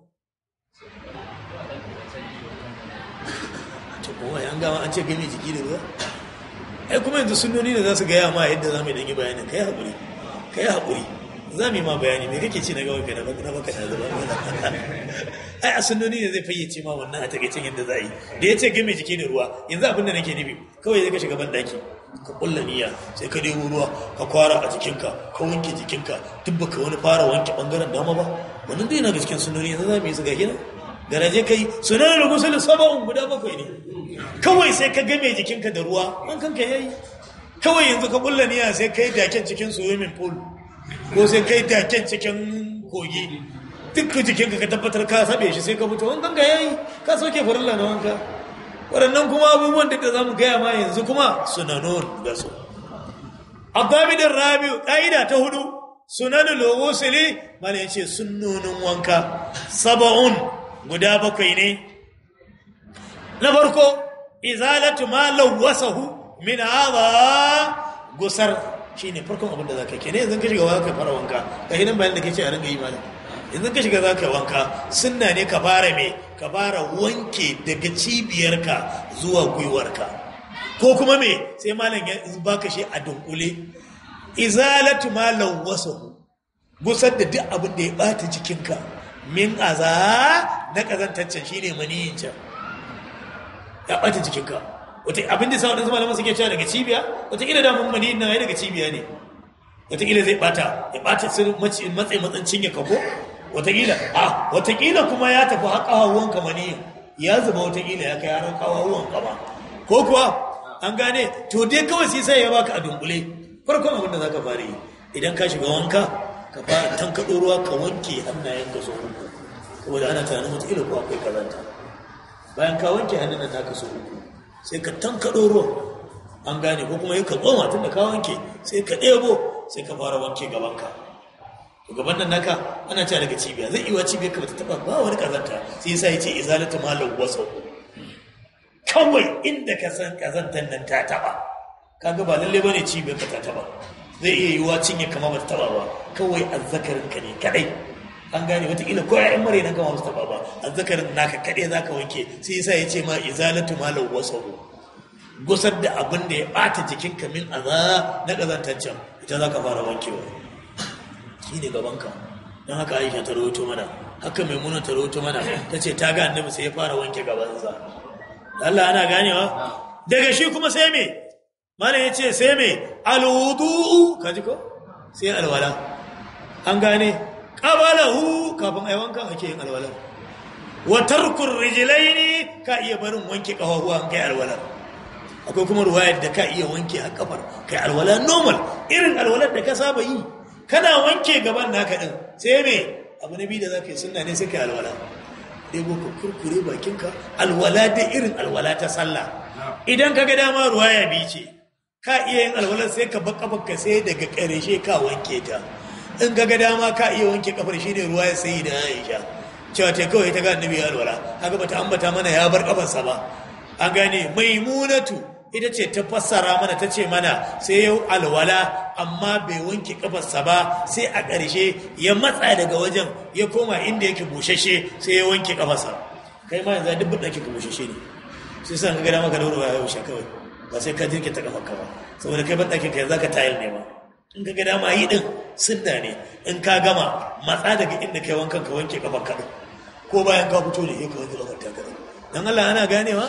to kuma an gama an ce gami jiki da ruwa ai kuma yanzu sunnoni ne za su gaya ma yadda za mu yi dangi bayanin kai haƙuri kai haƙuri za mu yi ma bayani me kake ci na gawa kai na baka na zuba ai a sunnoni ne zai fayyace ma wannan a takaicin yadda za a yi da ya ce game jiki da ruwa yanzu abin da nake nufi kawai zai ka shiga ban daki ka kulla niyya sai ka nemo ruwa ka kwara a jikinka ka wanke jikinka duk baka wani fara wanke bangaren dama ba wannan dai na ga cikin sunnoni yanzu za mu yi su ga gina garaje kai sunan da gusul saba'un guda bakwai ne kawai sai ka game jikinka da ruwa an kanka yayi kawai yanzu ka kulla niyya sai kai daken cikin swimming pool ko sai kai daken cikin kogi duk jikinka ka tabbatar ka sabe shi sai ka fito wankan ka yayi ka soke farilla na wanka waɗannan kuma abubuwan da za mu gaya ma yanzu kuma sunanon da su abdamidin rabiu ƙa'ida ta hudu sunanin logosili mana ya ce sunonin wanka saba'un guda bakwai ne na farko izalatu ma lawwasahu min hadha gusar shine farkon abin da zaka kene yanzu ka shiga wanka fara wanka ga hinan bayan da kace a ringa yi malam yanzu ka shiga zaka wanka sunna ne ka fara me ka fara wanke daga cibiyarka zuwa gwiwarka ko kuma me sai malam ya baka shi a dunkule izalatu ma lawwasahu gusar da duk abin da ya bata jikinka min aza na kazantaccen shine maniyin can ya bata jikinka wata abin da sa wadansu malaman suke cewa daga cibiya wata ila damun maniyin nan ya daga cibiya ne wata ila zai bata ya bata matsayi matsancin ya kago wata ila a wata ila kuma ya tafi haƙa hawan ka maniyin ya zuba wata ila ya kai har haƙa hawan kama ko kuwa an gane to dai kawai sai sai ya baka a dunkule farkon abin da zaka fara yi idan ka shiga wanka ka fara tankaɗo ruwa ka wanke hannayen ka so uku saboda ana tunanin wata ila ko akwai kazanta bayan ka wanke hannun nan naka so uku sai ka tankaɗo ruwa an gane ko kuma yi ka tsoma tun da ka wanke sai ka ɗebo sai ka fara wanke gabanka to gaban nan naka ana cewa daga cibiya zai iya cibiyar ka bata taba ba wani kazanta sai yasa yace izalatu malam wasau kawai inda ka san kazantar nan ta taba kaga ba lalle bane cibiyar ka ta taba zai iya yiwuwa cinye kama bata taba ba kawai azzakarin ka ne kadai an gane wataƙila ko ya'yan mare nan kama su taba ba azzakarin naka kadai zaka wanke sai yasa yace ma izalatu malam wasau gusar da abin da ya bata jikinka min aza na kazantaccen ita zaka fara wankewa shi ne gabanka don haka aisha ta rahoto mana haka maimuna ta rahoto mana ta ce ta ga annabi sai ya fara wanke gabansa Allah ana ganewa daga shi kuma sai me mana ya ce sai me alwudu'u kaji ko sai alwala an gane qabalahu kafin ai wanka ake yin alwala wa tarkur rijlaini ka iya barin wanke kafafuwa kai alwala akwai kuma ruwayar da ka iya wanke a kafar kai alwala normal irin alwalar da ka saba yi kana wanke gaban naka din sai me abu na biyu da zaka yi sunna ne sai kai alwala ɗebo ka kurkure bakinka alwala da irin alwala ta sallah idan ka ga dama ruwaya biyu ce ka iya yin alwala sai ka bar kafarka sai daga ƙarshe ka wanke ta in ka ga dama ka iya wanke kafar shi ne ruwaya sai da Aisha cewa ta kawai ta ga annabi ya alwala haka bata ambata mana ya bar kafarsa ba an gane maimunatu ita ce ta fassara mana ta ce mana sai yau alwala amma bai wanke kafarsa ba sai a ƙarshe ya matsa daga wajen ya koma inda yake bushashe sai ya wanke kafarsa kai ma yanzu duk ɗaki ka bushashe ne sai san ka gada maka da ruwa ya wuce kawai ba sai ka jirke ta kafarka ba saboda kai ban ɗakin ka yanzu ka tayar ne ba in ka gada ma yi ɗin sunna ne in ka gama matsa daga inda kai wankan ka wanke kafarka ɗin ko bayan ka fito ne ya ka wanke kafarka ɗin dan Allah ana ganewa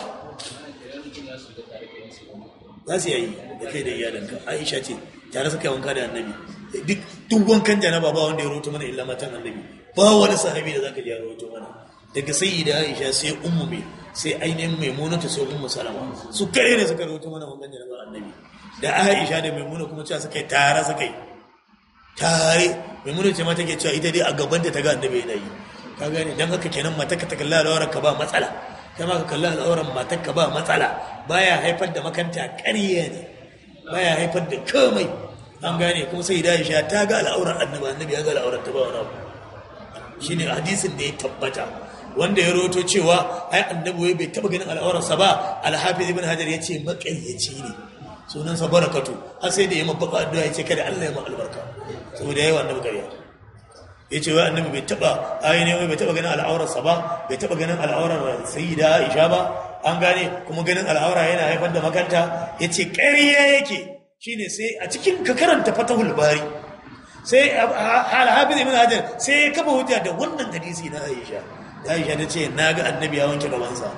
za su yayi da kai da iyalanka aisha ce tare suka yi wanka da annabi duk duk wankan janaba ba wanda ya roto mana illa matan annabi ba wani sahabi da zaka ji ya roto mana daga sayyida aisha sai ummu mai sai ainihin maimunatu sai ummu salama su kare ne suka roto mana wankan janaba annabi da aisha da maimuna kuma cewa suka yi tare suka yi tare maimuna ce ma take cewa ita dai a gaban da ta ga annabi yana yi ka gane dan haka kenan mata ka ta kalla al'aurar ka ba matsala kai ma ka kalli al'auran matar ka ba matsala baya haifar da makanta ƙarya ne baya haifar da komai an gane kuma sai da Aisha ta ga al'auran annabi annabi ya ga al'auran ta ba wani abu shine hadisin da ya tabbata wanda ya roto cewa ai annabi wai bai taba ganin al'auransa ba al-hafiz ibn hajar yace makayyaci ne sunan sa barakatu har sai da ya mabaka addu'a yace kada Allah ya ma albarka saboda yayi annabi ƙarya yace wai annabi bai taba ai ne wai bai taba ganin al'auransa ba bai taba ganin al'auran sayyida Aisha ba an gane kuma ganin al'aura yana haifar da makanta yace ƙarya yake shine sai a cikin ka karanta fatahul bari sai al-hafiz ibn hajar sai ya kafa hujja da wannan hadisi na Aisha da Aisha ta ce na ga annabi ya wanke gabansa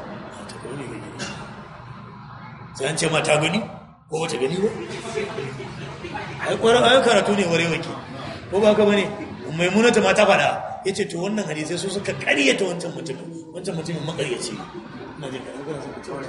sai an ce ma ta gani ko wata gani ba ai kwarar ayon karatu ne ware wake ko ba ka bane maimunata ma ta faɗa ya ce to wannan hadisai su suka karyata wancan mutumin wancan mutumin makaryaci ina jin kaɗan kuna suka ce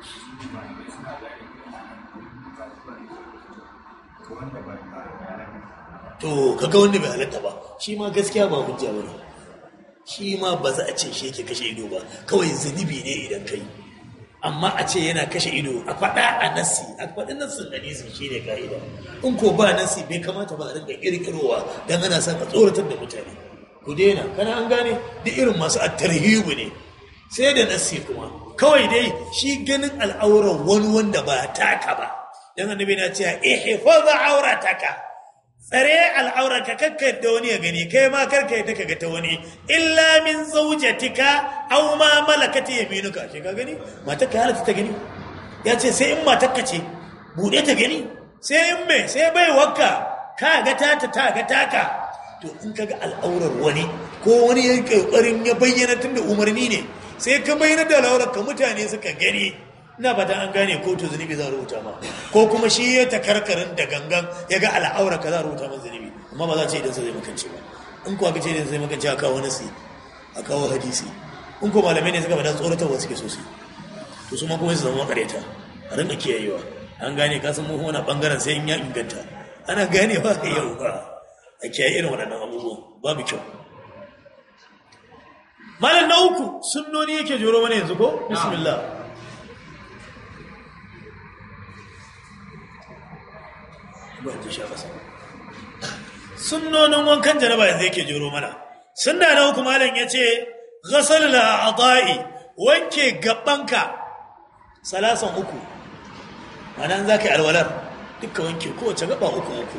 to kaga wanda bai halatta ba shi ma gaskiya ba hujja ba ne shi ma ba za a ce shi yake kashe ido ba kawai zunubi ne idan kai amma a ce yana kashe ido a faɗa a nasi a faɗi nassin hadisi shi ne ka'ida in ko ba nasi bai kamata ba a rinka ƙirƙirowa don ana son a tsoratar da mutane ku daina kana an gane duk irin masu attarhibu ne sai da nasi kuma kawai dai shi ganin al'auran wani wanda ba taka ba dan annabi na cewa ihfaz aurataka tsare al'aurarka kakka yadda wani ya gani kai ma karka yadda ka ga ta wani illa min zaujatika aw ma malakati yaminuka ce ka gani matar ka halatta ta gani ya ce sai in matar ka ce bude ta gani sai in me sai bai wakka ka ga tata ta ga taka to in ka ga al'aurar wani ko wani ya kokarin ya bayyana tunda umarni ne sai ka bayyana da al'aurar ka mutane suka gani ina fata an gane ko to zunubi za a rubuta ma ko kuma shi ya ta karkarin da gangan ya ga al'aurar ka za a rubuta ma zunubi amma ba za a ce idan sai zai makance ba in kuwa ka ce idan sai makance a kawo nasi a kawo hadisi in ko malamai ne suka faɗa tsoratarwa suke sosai to su ma kuma su zama makareta a rinka kiyayewa an gane ka san muhimman bangaren sai in ya inganta ana gane ba ka yau ba a kiyaye irin waɗannan abubuwan babu kyau malam na uku sunnoni yake joro mana yanzu ko bismillah sunnonin wankan janaba yanzu yake joro mana sunna na uku malam ya ce ghasal la'adai wanke gabanka salasan uku anan za ka yi alwalar duka wanke kowace gaba uku uku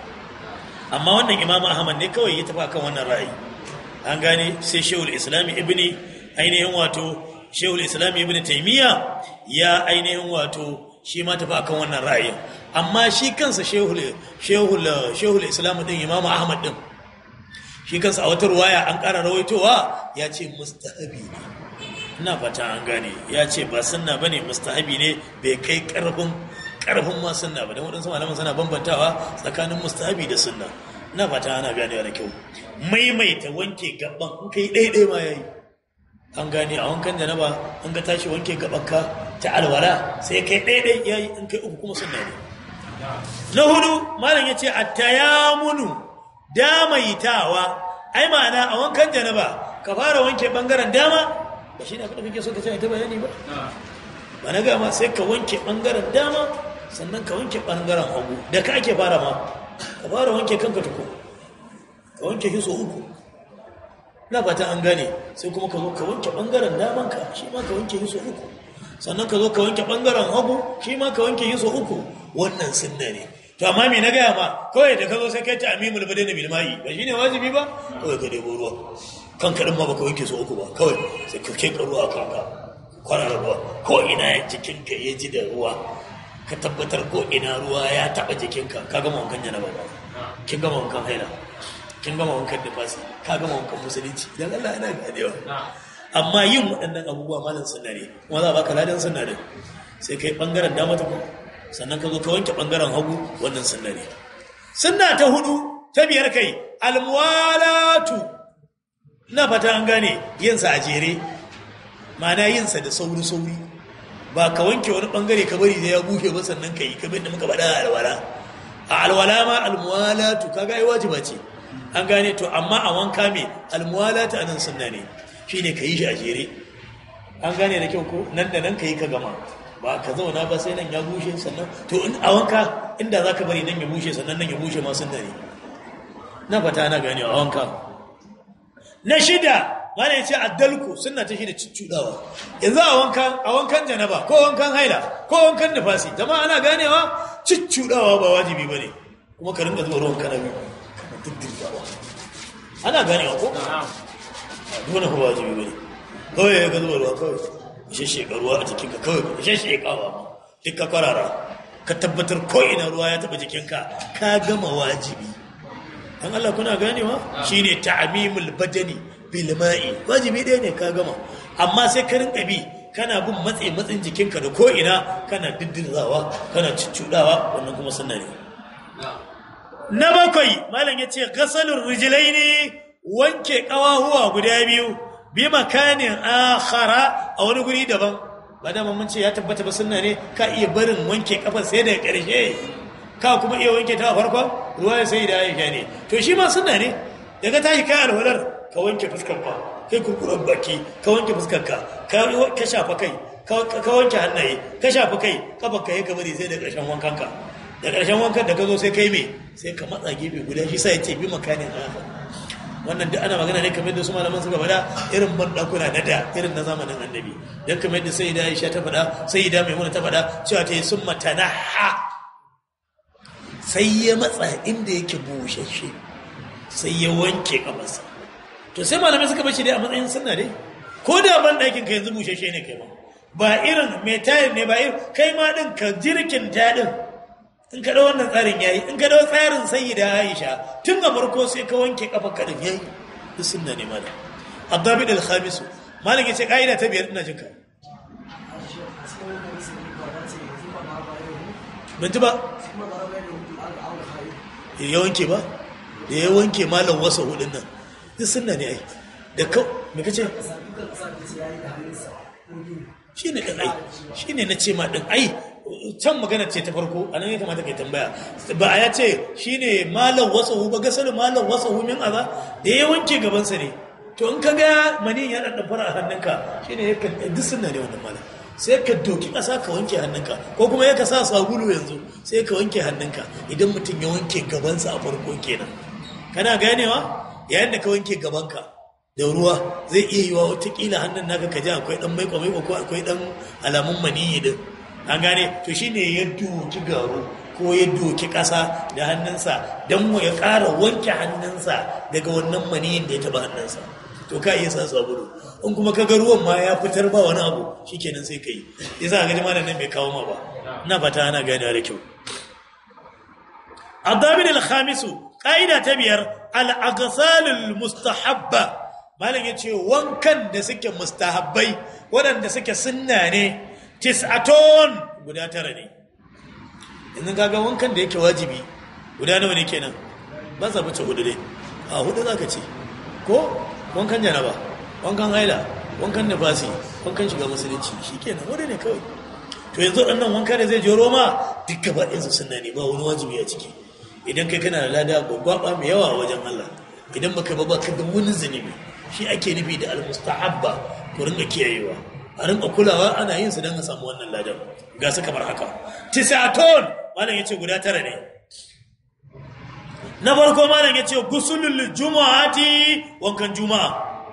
amma wannan imamu ahmad ne kawai ya tafi kan wannan ra'ayi an gane sai shehul islami ibni ainihin wato shehul islami ibni taimiyya ya ainihin wato shi ma tafi akan wannan ra'ayin amma shi kansa shehul shehul shehul islam din imamu ahmad din shi kansa a wata ruwaya an ƙara rawaitowa ya ce mustahabi ne ina fata an gane ya ce ba sunna bane mustahabi ne bai kai karfin karfin ma sunna ba dan wadansu malaman suna bambantawa tsakanin mustahabi da sunna ina fata ana ganewa da kyau maimaita wanke gaban in kai daidai ma yayi an gane a wankan janaba in ka tashi wanke gabanka ta alwala sai kai daidai yayi in kai uku kuma sunna ne na hudu malam yace at-tayamunu damaitawa ai ma'ana a wankan janaba ka fara wanke bangaren dama ba shi ne abin da kake so ka ce ta bayani ba ba na gama sai ka wanke ɓangaren dama sannan ka wanke ɓangaren hagu da ka ake fara ma ka fara wanke kanka tuku ka wanke shi so uku na fata an gane sai kuma ka zo ka wanke ɓangaren damanka shi ma ka wanke shi so uku sannan ka zo ka wanke ɓangaren hagu shi ma ka wanke shi so uku wannan sunna ne to amma me na gaya ma kawai da ka zo sai kai ta amimul badani bil ma'i ba shine wajibi ba kawai ka debo ruwa kan kaɗin ma baka wanke su uku ba kawai sai ka keka ruwa kanka kwanar ruwa ko ina ya jikinka ya ji da ruwa ka tabbatar ko ina ruwa ya taɓa jikinka ka gama wankan yana ba kin gama wankan haila kin gama wankan nifasi ka gama wankan musulunci idan Allah yana ganewa amma yin waɗannan abubuwa malam sunna ne kuma za a baka ladan sunna ne sai kai ɓangaren dama ta kuma sannan ka zo ka wanke ɓangaren hagu wannan sunna ne sunna ta hudu ta biyar kai almuwalatu na fata an gane yinsa a jere mana yinsa da sauri-sauri ba ka wanke wani bangare ka bari da ya bushe ba sannan ka yi kamar da muka faɗa a alwala a alwala ma almuwalatu kaga ai wajiba ce an gane to amma a wanka me almuwalatu anan sunna ne shine ka yi shi a jere an gane da kyau ko nan da nan ka yi ka gama ba ka zauna ba sai nan ya bushe sannan to in a wanka inda za ka bari nan ya bushe sannan nan ya bushe ma sunna ne na fata ana gane a wanka na shida mana ya ce addalku suna ta shida cuccudawa yanzu a wankan a wankan janaba ko wankan haila ko wankan nufasi jama'a ana ganewa cuccudawa ba wajibi bane kuma ka ringa zuwa ruwan kana biyu kana diddirgawa ana ganewa ko dole ko wajibi bane kawai ya ga zuwa ruwa kawai ishe shekaruwa a jikinka kawai ishe shekawa ma duk ka kwarara ka tabbatar ko ina ruwa ya taba jikinka ka gama wajibi an Allah kuna ganewa shine ta'mimul badani bil ma'i wajibi ɗaya ne ka gama amma sai ka rinka bi kana bin matsi matsin jikinka da ko ina kana diddirzawa kana cuccudawa wannan kuma sunna ne na bakwai malam yace ghasalur rijlaini wanke kawahuwa guda biyu bi makanin akhara a wani guri daban ba da mun ce ya tabbata ba sunna ne ka iya barin wanke kafar sai daga ƙarshe ka kuma iya wanke ta a farkon ruwa sai da aisha ne to shi ma sunna ne daga tashi kai alwalar ka wanke fuskar ka kai kurkuren baki ka wanke fuskar ka ka shafa kai ka wanke hannaye ka shafa kai kafar ka ka bari sai da ƙarshen wankan ka da ƙarshen wankan da ka zo sai kai me sai ka matsa gefe guda shi sai ya ce bi makanin akhar wannan duk ana magana ne kamar da su malaman suka faɗa irin bandakuna na da irin na zamanin annabi don kamar da sai da aisha ta faɗa sai da maimuna ta faɗa cewa ta yi sun matanaha sai ya matsa inda yake bushashe sai ya wanke kamarsa to sai malamai suka bashi dai a matsayin sunna dai ko da ban ɗakin ka yanzu bushashe ne kai ma ba irin mai tayar ne ba irin kai ma ɗin ka jirkin ta ɗin in ka da wannan tsarin yayi in ka da tsarin sayyida Aisha tun a farko sai ka wanke kafa kadin yayi duk sunna ne malam Abdabid al-Khamis malam yace kaida ta biyar ina jinka ban ji ba ya wanke ba da ya wanke malam wasa hudun nan duk sunna ne ai da kau me kace shi ne ɗin ai shi ne na ce ma ɗin ai can magana ce ta farko a nan ya kamata kai tambaya ba a ya ce shi ne malam wasa hu ba gasar malam wasa hu min aza da ya wanke gabansa ne to in ka ga mani ya ɗan fara a hannunka shi ne ya kan duk sunna ne wannan malam sai ka doki ƙasa ka wanke hannunka ko kuma ya ka sa sabulu yanzu sai ka wanke hannunka idan mutum ya wanke gabansa a farko kenan kana ganewa yayin da ka wanke gabanka da ruwa zai iya yi wa watakila hannun naka ka ji akwai dan maiko maiko ko akwai dan alamun maniyi din an gane to shine ya doki garo ko ya doki ƙasa da hannunsa don ya ƙara wanke hannunsa daga wannan maniyin da ya taba hannunsa to ka iya sa sabulu in kuma ka ga ruwan ma ya fitar ba wani abu shikenan sai ka yi yasa ga jama'a nan bai kawo ma ba ina fata ana ganewa da kyau الضابط الخامس قاعدة تبير الأغسال المستحبة malam ya ce wankan da suke mustahabbai waɗanda suke sunna ne tis'aton guda tara ne yanzu kaga wankan da yake wajibi guda nawa ne kenan ba sa fice hudu ne a hudu za ka ce ko wankan janaba wankan haila wankan nafasi wankan shiga musulunci shi kenan hudu ne kawai to yanzu ɗannan wanka da zai jero ma duk gaba ɗinsu sunna ne ba wani wajibi a ciki idan kai kana da lada gwaggwaba mai yawa wajen Allah idan baka ba baka da wani zunubi shi ake nufi da almustahabba ku ringa kiyayewa a ringa kulawa ana yin su don a samu wannan ladan ga su kamar haka tisaton malam yace guda tara ne na farko malam yace gusulul jumu'ati wankan juma'a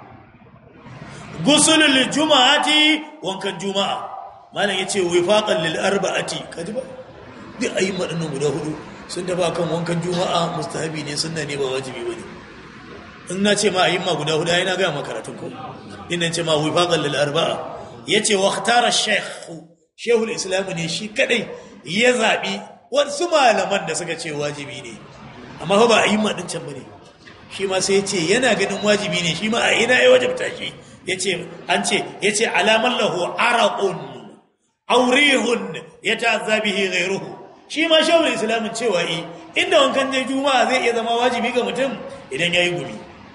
gusulul jumu'ati wankan juma'a malam yace wifaqan lil arba'ati kaji ba duk ayi madannan guda hudu sun dafa kan wankan juma'a mustahabi ne sunna ne ba wajibi bane in na ce ma a yi ma guda huda yana gaya makaratun ko ina ce ma wifaqan lil arba'a yace wa ikhtara shaykh shehul islam ne shi kadai ya zabi wasu malaman da suka ce wajibi ne amma fa ba a yi ma din can bane shi ma sai yace yana ganin wajibi ne shi ma a ina ya wajibta shi yace an ce yace alaman lahu araqun aurihun yata'azza bihi ghayruhu shi ma shehul islam cewa yi inda wankan ne juma'a zai iya zama wajibi ga mutum idan yayi gumi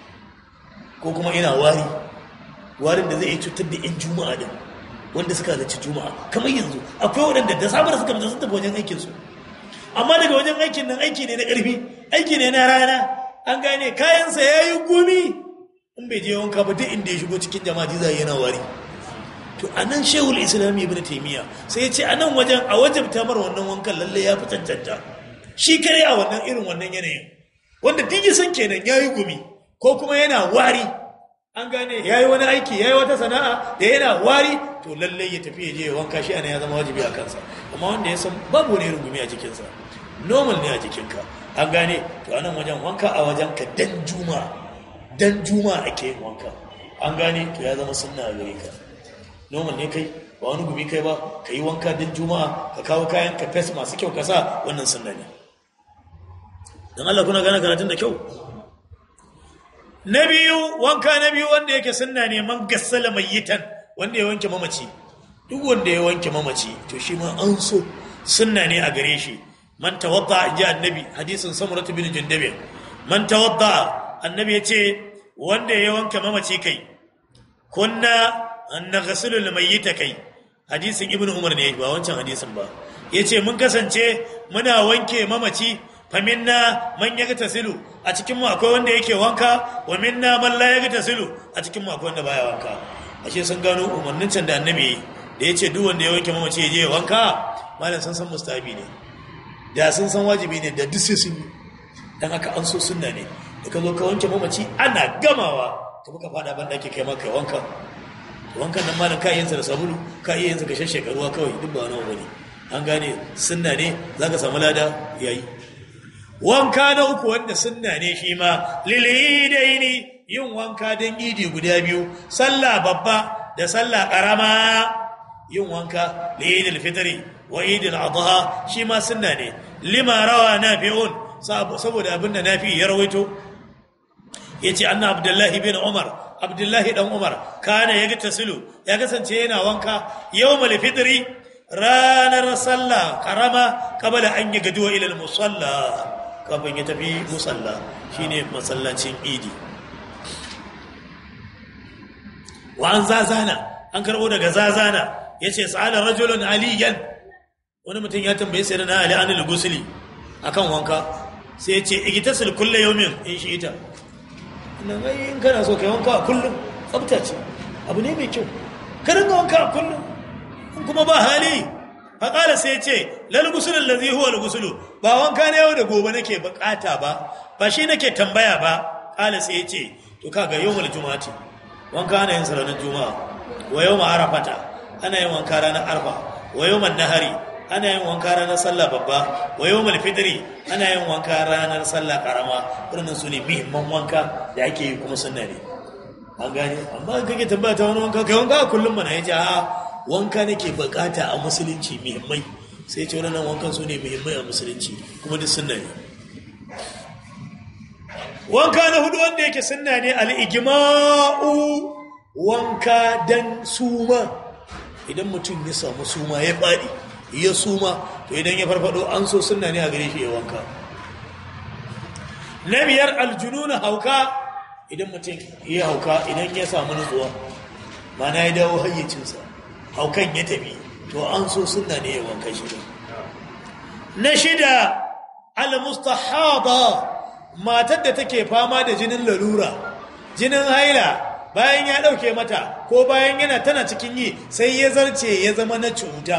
ko kuma ina wari warin da zai yi cutar da 'yan juma'a din wanda suka halarci juma'a kamar yanzu akwai waɗanda da sabar suka fita sun tafi wajen aikinsu amma daga wajen aikin nan aiki ne na ƙarfi aiki ne na rana an gane kayansa ya yi gumi in bai je wanka ba duk inda ya shigo cikin jama'a jiza yana wari to a nan shehul islam ibn taimiyya sai ya ce a nan wajen a wajen tamar wannan wankan lalle ya fi cancanta shi kare a wannan irin wannan yanayin wanda duk san kenan ya yi gumi ko kuma yana wari an gane ya yi wani aiki ya yi wata sana'a da yana wari to lallai ya tafi ya je wanka shi ana ya zama wajibi a kansa amma wanda ya san babu wani rungumi a jikinsa normal ne a jikinka an gane to a nan wajen wanka a wajen ka dan juma dan juma ake yin wanka an gane to ya zama sunna a gare ka normal ne kai ba wani gumi kai ba ka yi wanka dan juma'a ka kawo kayan ka fes masu kyau ka sa wannan sunna ne dan Allah kuna gane karatun da kyau na biyu wanka na biyu wanda yake sunna ne man gassala mayyitan wanda ya wanke mamaci duk wanda ya wanke mamaci to shi ma an so sunna ne a gare shi man tawadda ji annabi hadisin samuratu bin jundabi man tawadda annabi ya ce wanda ya wanke mamaci kai kunna an naghsilu almayyita kai hadisin ibnu umar ne ba wancan hadisin ba yace mun kasance muna wanke mamaci faminna man ya ga silu a cikin mu akwai wanda yake wanka wa minna man la ya ga silu a cikin mu akwai wanda baya wanka ashe sun gano umarnin can da annabi da yace duk wanda ya wanke mamaci ya je ya wanka malam sun san mustahabi ne da sun san wajibi ne da duk sai sun yi dan haka an so sunna ne da ka zo ka wanke mamaci ana gamawa ka muka fada ban da ake kai maka wanka wankan nan malam ka yin sa da sabulu ka iya yin sa ka shashshaka ruwa kawai duk ba wani bane an gane sunna ne zaka samu lada yayi wanka na uku wanda sunna ne shi ma lilidaini yin wanka don idi guda biyu sallah babba da sallah karama yin wanka lilidil fitri wa idil adha shi ma sunna ne lima rawa nafi'un saboda abinda nafi ya rawaito yace anna abdullahi bin umar abdullahi dan umar kana yaga tasilu ya kasance yana wanka yawmal fitri ranar sallah karama kabala an yi gaduwa ila musalla kafin ya tafi musalla shine masallacin idi wa an zazana an karbo daga zazana yace sa'ala rajulun aliyan wani mutum ya tambaye sai na ali anil gusli akan wanka sai yace igtasil kullu yawmin in shi ita nan ai in kana so kai wanka kullum tsafta ce abu ne mai kyau ka ringa wanka kullum in kuma ba hali faƙala sai ce lal gusulun lazi huwa gusulu ba wanka na yau da gobe nake bukata ba ba shi nake tambaya ba ƙala sai ce to kaga yau mal juma'ati wanka ana yin ranar juma'a wa yau ma arafata ana yin wanka ranar arfa wa yau man nahari ana yin wanka ranar sallah babba wa yau mal fitri ana yin wanka ranar sallah karama wannan su ne muhimman wanka da ake yi kuma sunna ne an gane amma kake tambaya ta wani wanka kai wanka kullum mana yace a wanka nake bukata a musulunci muhimmai sai ce wannan wankan su ne muhimmai a musulunci kuma duk sunna ne wanka na hudu wanda yake sunna ne al-ijma'u wanka dan suma idan mutum ya samu suma ya fadi ya suma to idan ya farfado an so sunna ne a gare shi ya wanka na biyar aljununa hauka idan mutum ya hauka idan ya samu nutsuwa mana ya dawo hayyacinsa haukan ya tafi to an so sunna ne ya wanka shida na shida al-mustahada matar da take fama da jinin lalura jinin haila bayan ya dauke mata ko bayan yana tana cikin yi sai ya zarce ya zama na cuta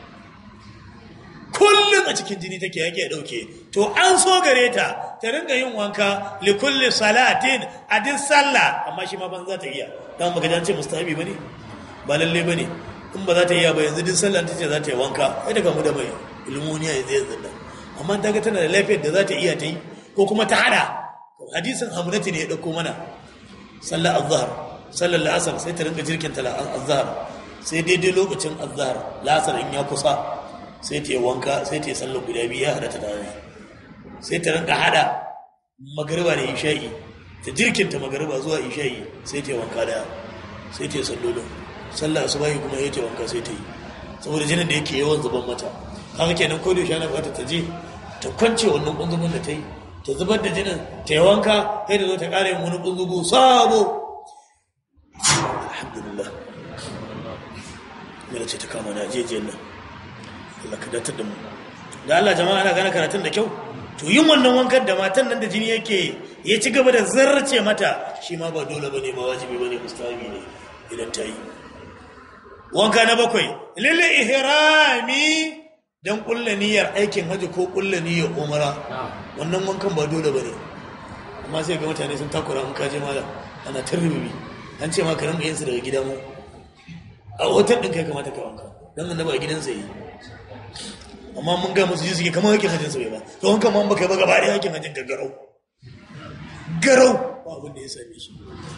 kullum a cikin jini take yake ya dauke to an so gare ta ta ringa yin wanka li kulli salatin a duk sallah amma shi ma ban za ta iya dan baka jance mustahabi bane ba lalle bane in ba za ta iya ba yanzu duk sallah ta ce za ta yi wanka sai daga mu da mai ilmuniya ya zai zanda amma ta ga tana da lafiyar da za ta iya ta yi ko kuma ta hada hadisin hamnati ne ya dauko mana sallar azhar sallar la'asar sai ta ringa jirkin ta azhar sai daidai lokacin azhar la'asar in ya kusa sai ta yi wanka sai ta yi sallar guda biyu ya hada ta tare sai ta rinka hada magariba da isha'i ta jirkinta magariba zuwa isha'i sai ta yi wanka daya sai ta yi sallolin sallar asubahi kuma ya ta wanka sai ta yi saboda jinin da yake yawan zuban mata haka kenan ko da shi ana fata ta je ta kwance wannan kunzumin da ta yi ta zubar da jinin ta yi wanka sai da zo ta ƙara yin wani kunzugu sabo alhamdulillah mela ce ta kama na jejiyar nan Allah ka datar da mu da Allah jama'a ana gane karatun da kyau to yin wannan wankan da matan nan da jini yake ya ci gaba da zarce mata shi ma ba dole bane ba wajibi bane mustahabi ne idan ta yi wanka na bakwai lil ihrami dan kulla niyyar aikin haji ko kulla niyyar umara wannan wankan ba dole bane amma sai ga mutane sun takura in kaje malam ana tarbibi an ce ma ka rinka yin su daga gida mu a hotel din kai kamata ka wanka dan annabi a gidansa yi amma mun ga musu ji suke kamar hakin hajjin su bai ba to wankan ma baka ba gaba da hakin hajjin ka garau garau ba abin da ya same shi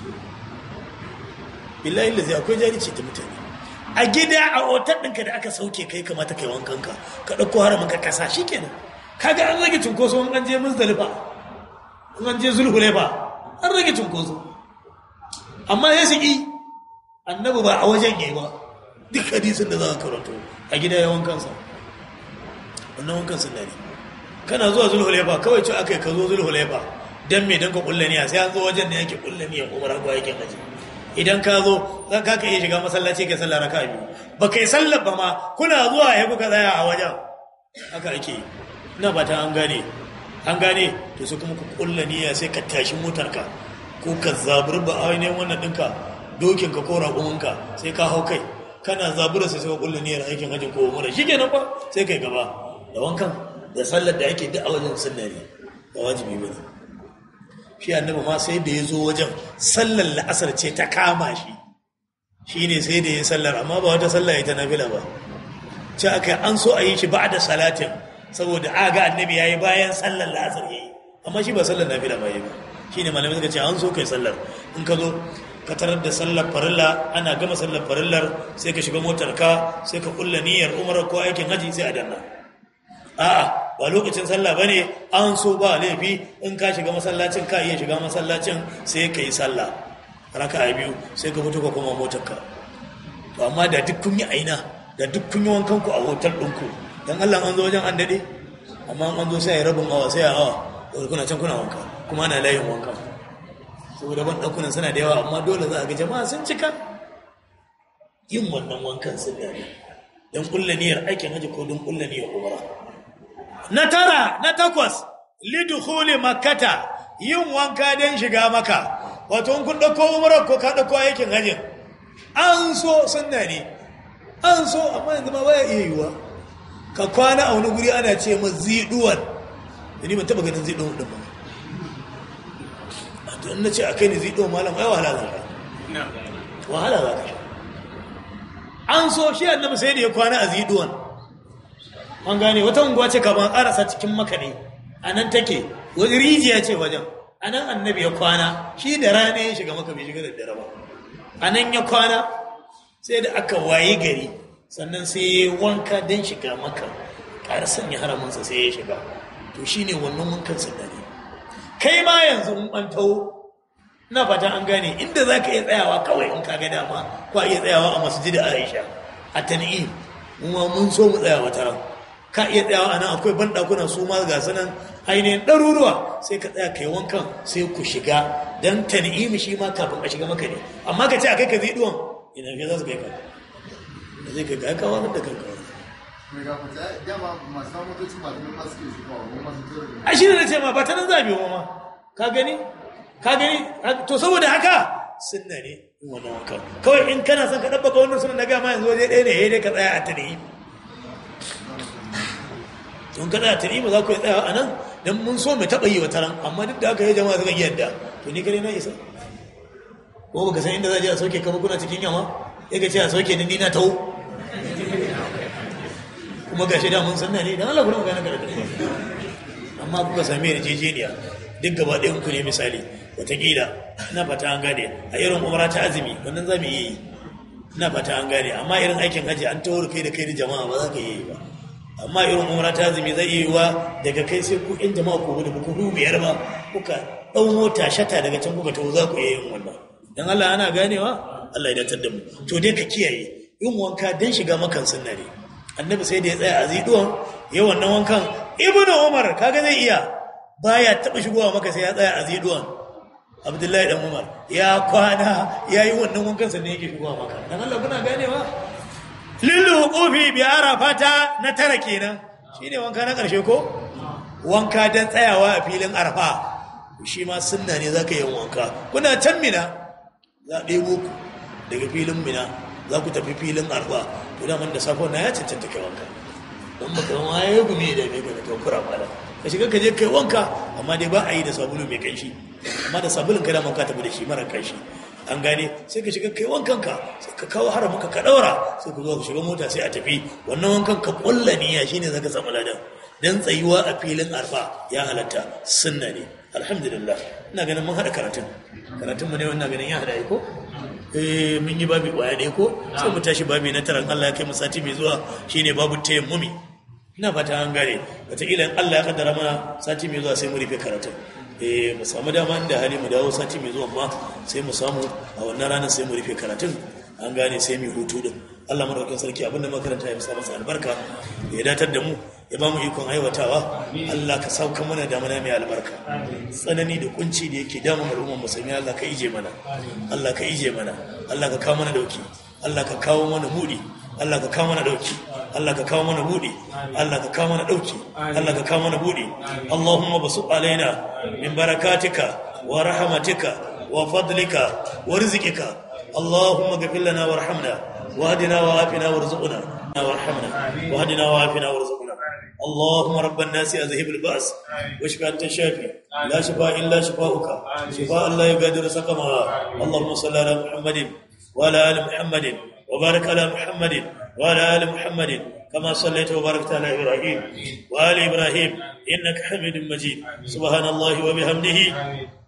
billahi lazi akwai jarici ta mutane a gida a otar ɗinka da aka sauke kai kamata kai wankanka ka ɗauko haramin ka kasa shi kenan kaga an rage cunkoso an an je muzdalifa an je zulhulefa an rage cunkoso amma ya shigi annabi ba a wajen yi ba duk hadisin da za ka karanto a gida ya wankansa wannan wankan sunna ne kana zuwa zulhulefa kawai ce aka yi ka zo zulhulefa dan me dan ka kulla niyya sai an zo wajen da yake kulla niyya umar ko yake haji idan ka zo zan ka iya shiga masallaci kai sallar raka'a biyu ba kai sallar ba ma kuna zuwa ya kuka tsaya a wajen haka ake yi ina ba ta an gane an gane to sai kuma ku kulla niyya sai ka tashi motarka ko ka zaburi ba ainihin wannan ɗinka dokinka ko raƙuminka sai ka hau kai kana zabura sai sai ka kulla niyyar aikin hajji ko umara shi kenan ba sai kai gaba da wankan da sallar da ake duk a wajen sunna ne ba wajibi ba ne shi annabi ma sai da ya zo wajen sallar la'asar ce ta kama shi shi ne sai da ya sallar amma ba wata sallar ya ta nafila ba ce aka an so a yi shi ba da salatin saboda a ga annabi ya yi bayan sallar la'asar ya yi amma shi ba sallar nafila ba ya yi ba shi ne malamai suka ce an so kai sallar in ka zo ka tarar da sallar farilla ana gama sallar farillar sai ka shiga motar ka sai ka kulla niyyar umrar ko aikin haji sai a danna a'a ba lokacin sallah bane an so ba laifi in ka shiga masallacin ka iya shiga masallacin sai ka yi sallah raka'a biyu sai ka fito ka koma motar ka to amma da duk kun yi aina da duk kun yi wankan ku a hotel ɗinku dan Allah an zo wajen an dade amma an zo sai ya rabin awa sai a awa kuna can kuna wanka kuma ana layin wanka saboda ban ɗaukunan suna da yawa amma dole za a ga jama'a sun cika yin wannan wankan sun dare don ƙulla niyyar aikin haji ko don ƙulla niyyar umara na tara na takwas lidukhuli makkata yin wanka don shiga maka wato in kun ɗauko umara ko ka ɗauko aikin hajin an so sunna ne an so amma yanzu ma baya iya yiwuwa ka kwana a wani guri ana ce ma ziduwan da ni ban taɓa ganin ziduwan ɗin ba don na ce a kai ne zai ɗau malam ai wahala za ka wahala za ka an so shi annabi sai da ya kwana a ziduwan an gane wata unguwa ce kamar ƙarasa cikin maka ne a nan take wani rijiya ce wajen a nan annabi ya kwana shi da rana ya shiga maka bai shiga da dare ba a nan ya kwana sai da aka waye gari sannan sai ya wanka don shiga maka ƙara sanya haraminsa sai ya shiga to shine wannan wankan sannan kai ma yanzu in an taho na fata an gane inda za ka iya tsayawa kawai in ka ga dama ko iya tsayawa a masjid aisha a tan'im kuma mun so mu tsaya wata ran ka iya tsayawa a nan akwai banɗakuna su ma ga sanan ainihin ɗaruruwa sai ka tsaya kai wankan sai ku shiga don tan'im shi ma kafin a shiga maka ne amma ka ce a kai ka zai ɗuwan ina ke za su kai ka da zai kai ka kawo da kanka a shi ne na ce ma ba ta nan zabi ma ka gani ka gani to saboda haka sunna ne in wannan wanka kawai in kana son ka dabbaka wannan sunan na gama yanzu waje ɗaya ne dai ka tsaya a tarihi don ka tsaya a tarihi ba za ku yi tsaya a nan don mun so mai taɓa yi wa taron amma duk da aka yi jama'a suka yadda to ni kare na isa ko baka san inda za a je a sauke kama kuna cikin yamma ya ga ce a sauke ni na tawo kuma gashi da mun sanna ne dan Allah kuma magana kada amma kuka sami yarjejeniya duk gaba ɗayan ku ne misali wataƙila na fata an gane a irin umara ta azumi wannan za mu iya yi na fata an gane amma irin aikin hajji an tawar kai da kai da jama'a ba za ka yi ba amma irin umara ta azumi zai iya yiwa daga kai sai ku in jama'a ku da ku biyar ba kuka ɗau mota shata daga can kuka tawo za ku iya yin wannan dan Allah ana ganewa Allah ya datar da mu to dai ka kiyaye yin wanka dan shiga makan sunna ne annabi sai da ya tsaya a ziduwan ya wannan wankan ibnu umar kaga zai iya baya taba shigowa maka sai ya tsaya a ziduwan abdullahi dan umar ya kwana ya yi wannan wankan sannan yake shigowa maka dan Allah kuna ganewa lillu qufi bi arafata na tara kenan shine wanka na karshe ko wanka dan tsayawa a filin arfa shi ma sunna ne zaka yi wanka kuna can mina za a ɗebo ku daga filin mina za ku tafi filin arfa to da man da safon na ya cancanta kai wanka don baka zama ya yi gumi da mai gani kankura mala ka shiga ka je kai wanka amma dai ba a yi da sabulu mai kanshi amma da sabulun ka daman ka tafi da shi mara kanshi an gane sai ka shiga kai wankan ka sai ka kawo haramuka ka daura sai ku zo ka shiga mota sai a tafi wannan wankan ka kulla niyya shine zaka samu ladan dan tsayuwa a filin arfa ya halatta sunna ne alhamdulillah ina ganin mun hada karatun karatun mu ne wannan ganin ya hada ko eh mun yi babi kwaya ɗaya ko sai mu tashi babi na taran Allah ya kai mu sati mai zuwa shine babu tayammumi ina fata an gane wataƙila in Allah ya kaddara mana sati mai zuwa sai mu rufe karatun eh mu samu dama inda hali mu dawo sati mai zuwa ma sai mu samu a wannan ranar sai mu rufe karatun an gane sai mu hutu din Allah madaukakin sarki abinda makaranta ya sa masa albarka ya datar da mu ya ba mu ikon aiwatawa Allah ka sauka mana da mana mai albarka tsanani da kunci da yake damun al'ummar musulmi Allah ka ije mana Allah ka ije mana Allah ka kawo mana dauki Allah ka kawo mana mudi Allah ka kawo mana dauki Allah ka kawo mana budi Allah ka kawo mana dauki Allah ka kawo mana budi Allahumma basu alaina min barakatika wa rahmatika wa fadlika wa rizqika اللهم اغفر لنا وارحمنا واهدنا وعافنا وارزقنا وارحمنا واهدنا وعافنا وارزقنا اللهم رب الناس اذهب الباس واشف انت الشافي لا شفاء الا شفاؤك شفاء لا يغادر سقما اللهم صل على محمد وعلى ال محمد وبارك على محمد وعلى ال محمد كما صليت وباركت على ابراهيم وال ابراهيم انك حميد مجيد سبحان الله وبحمده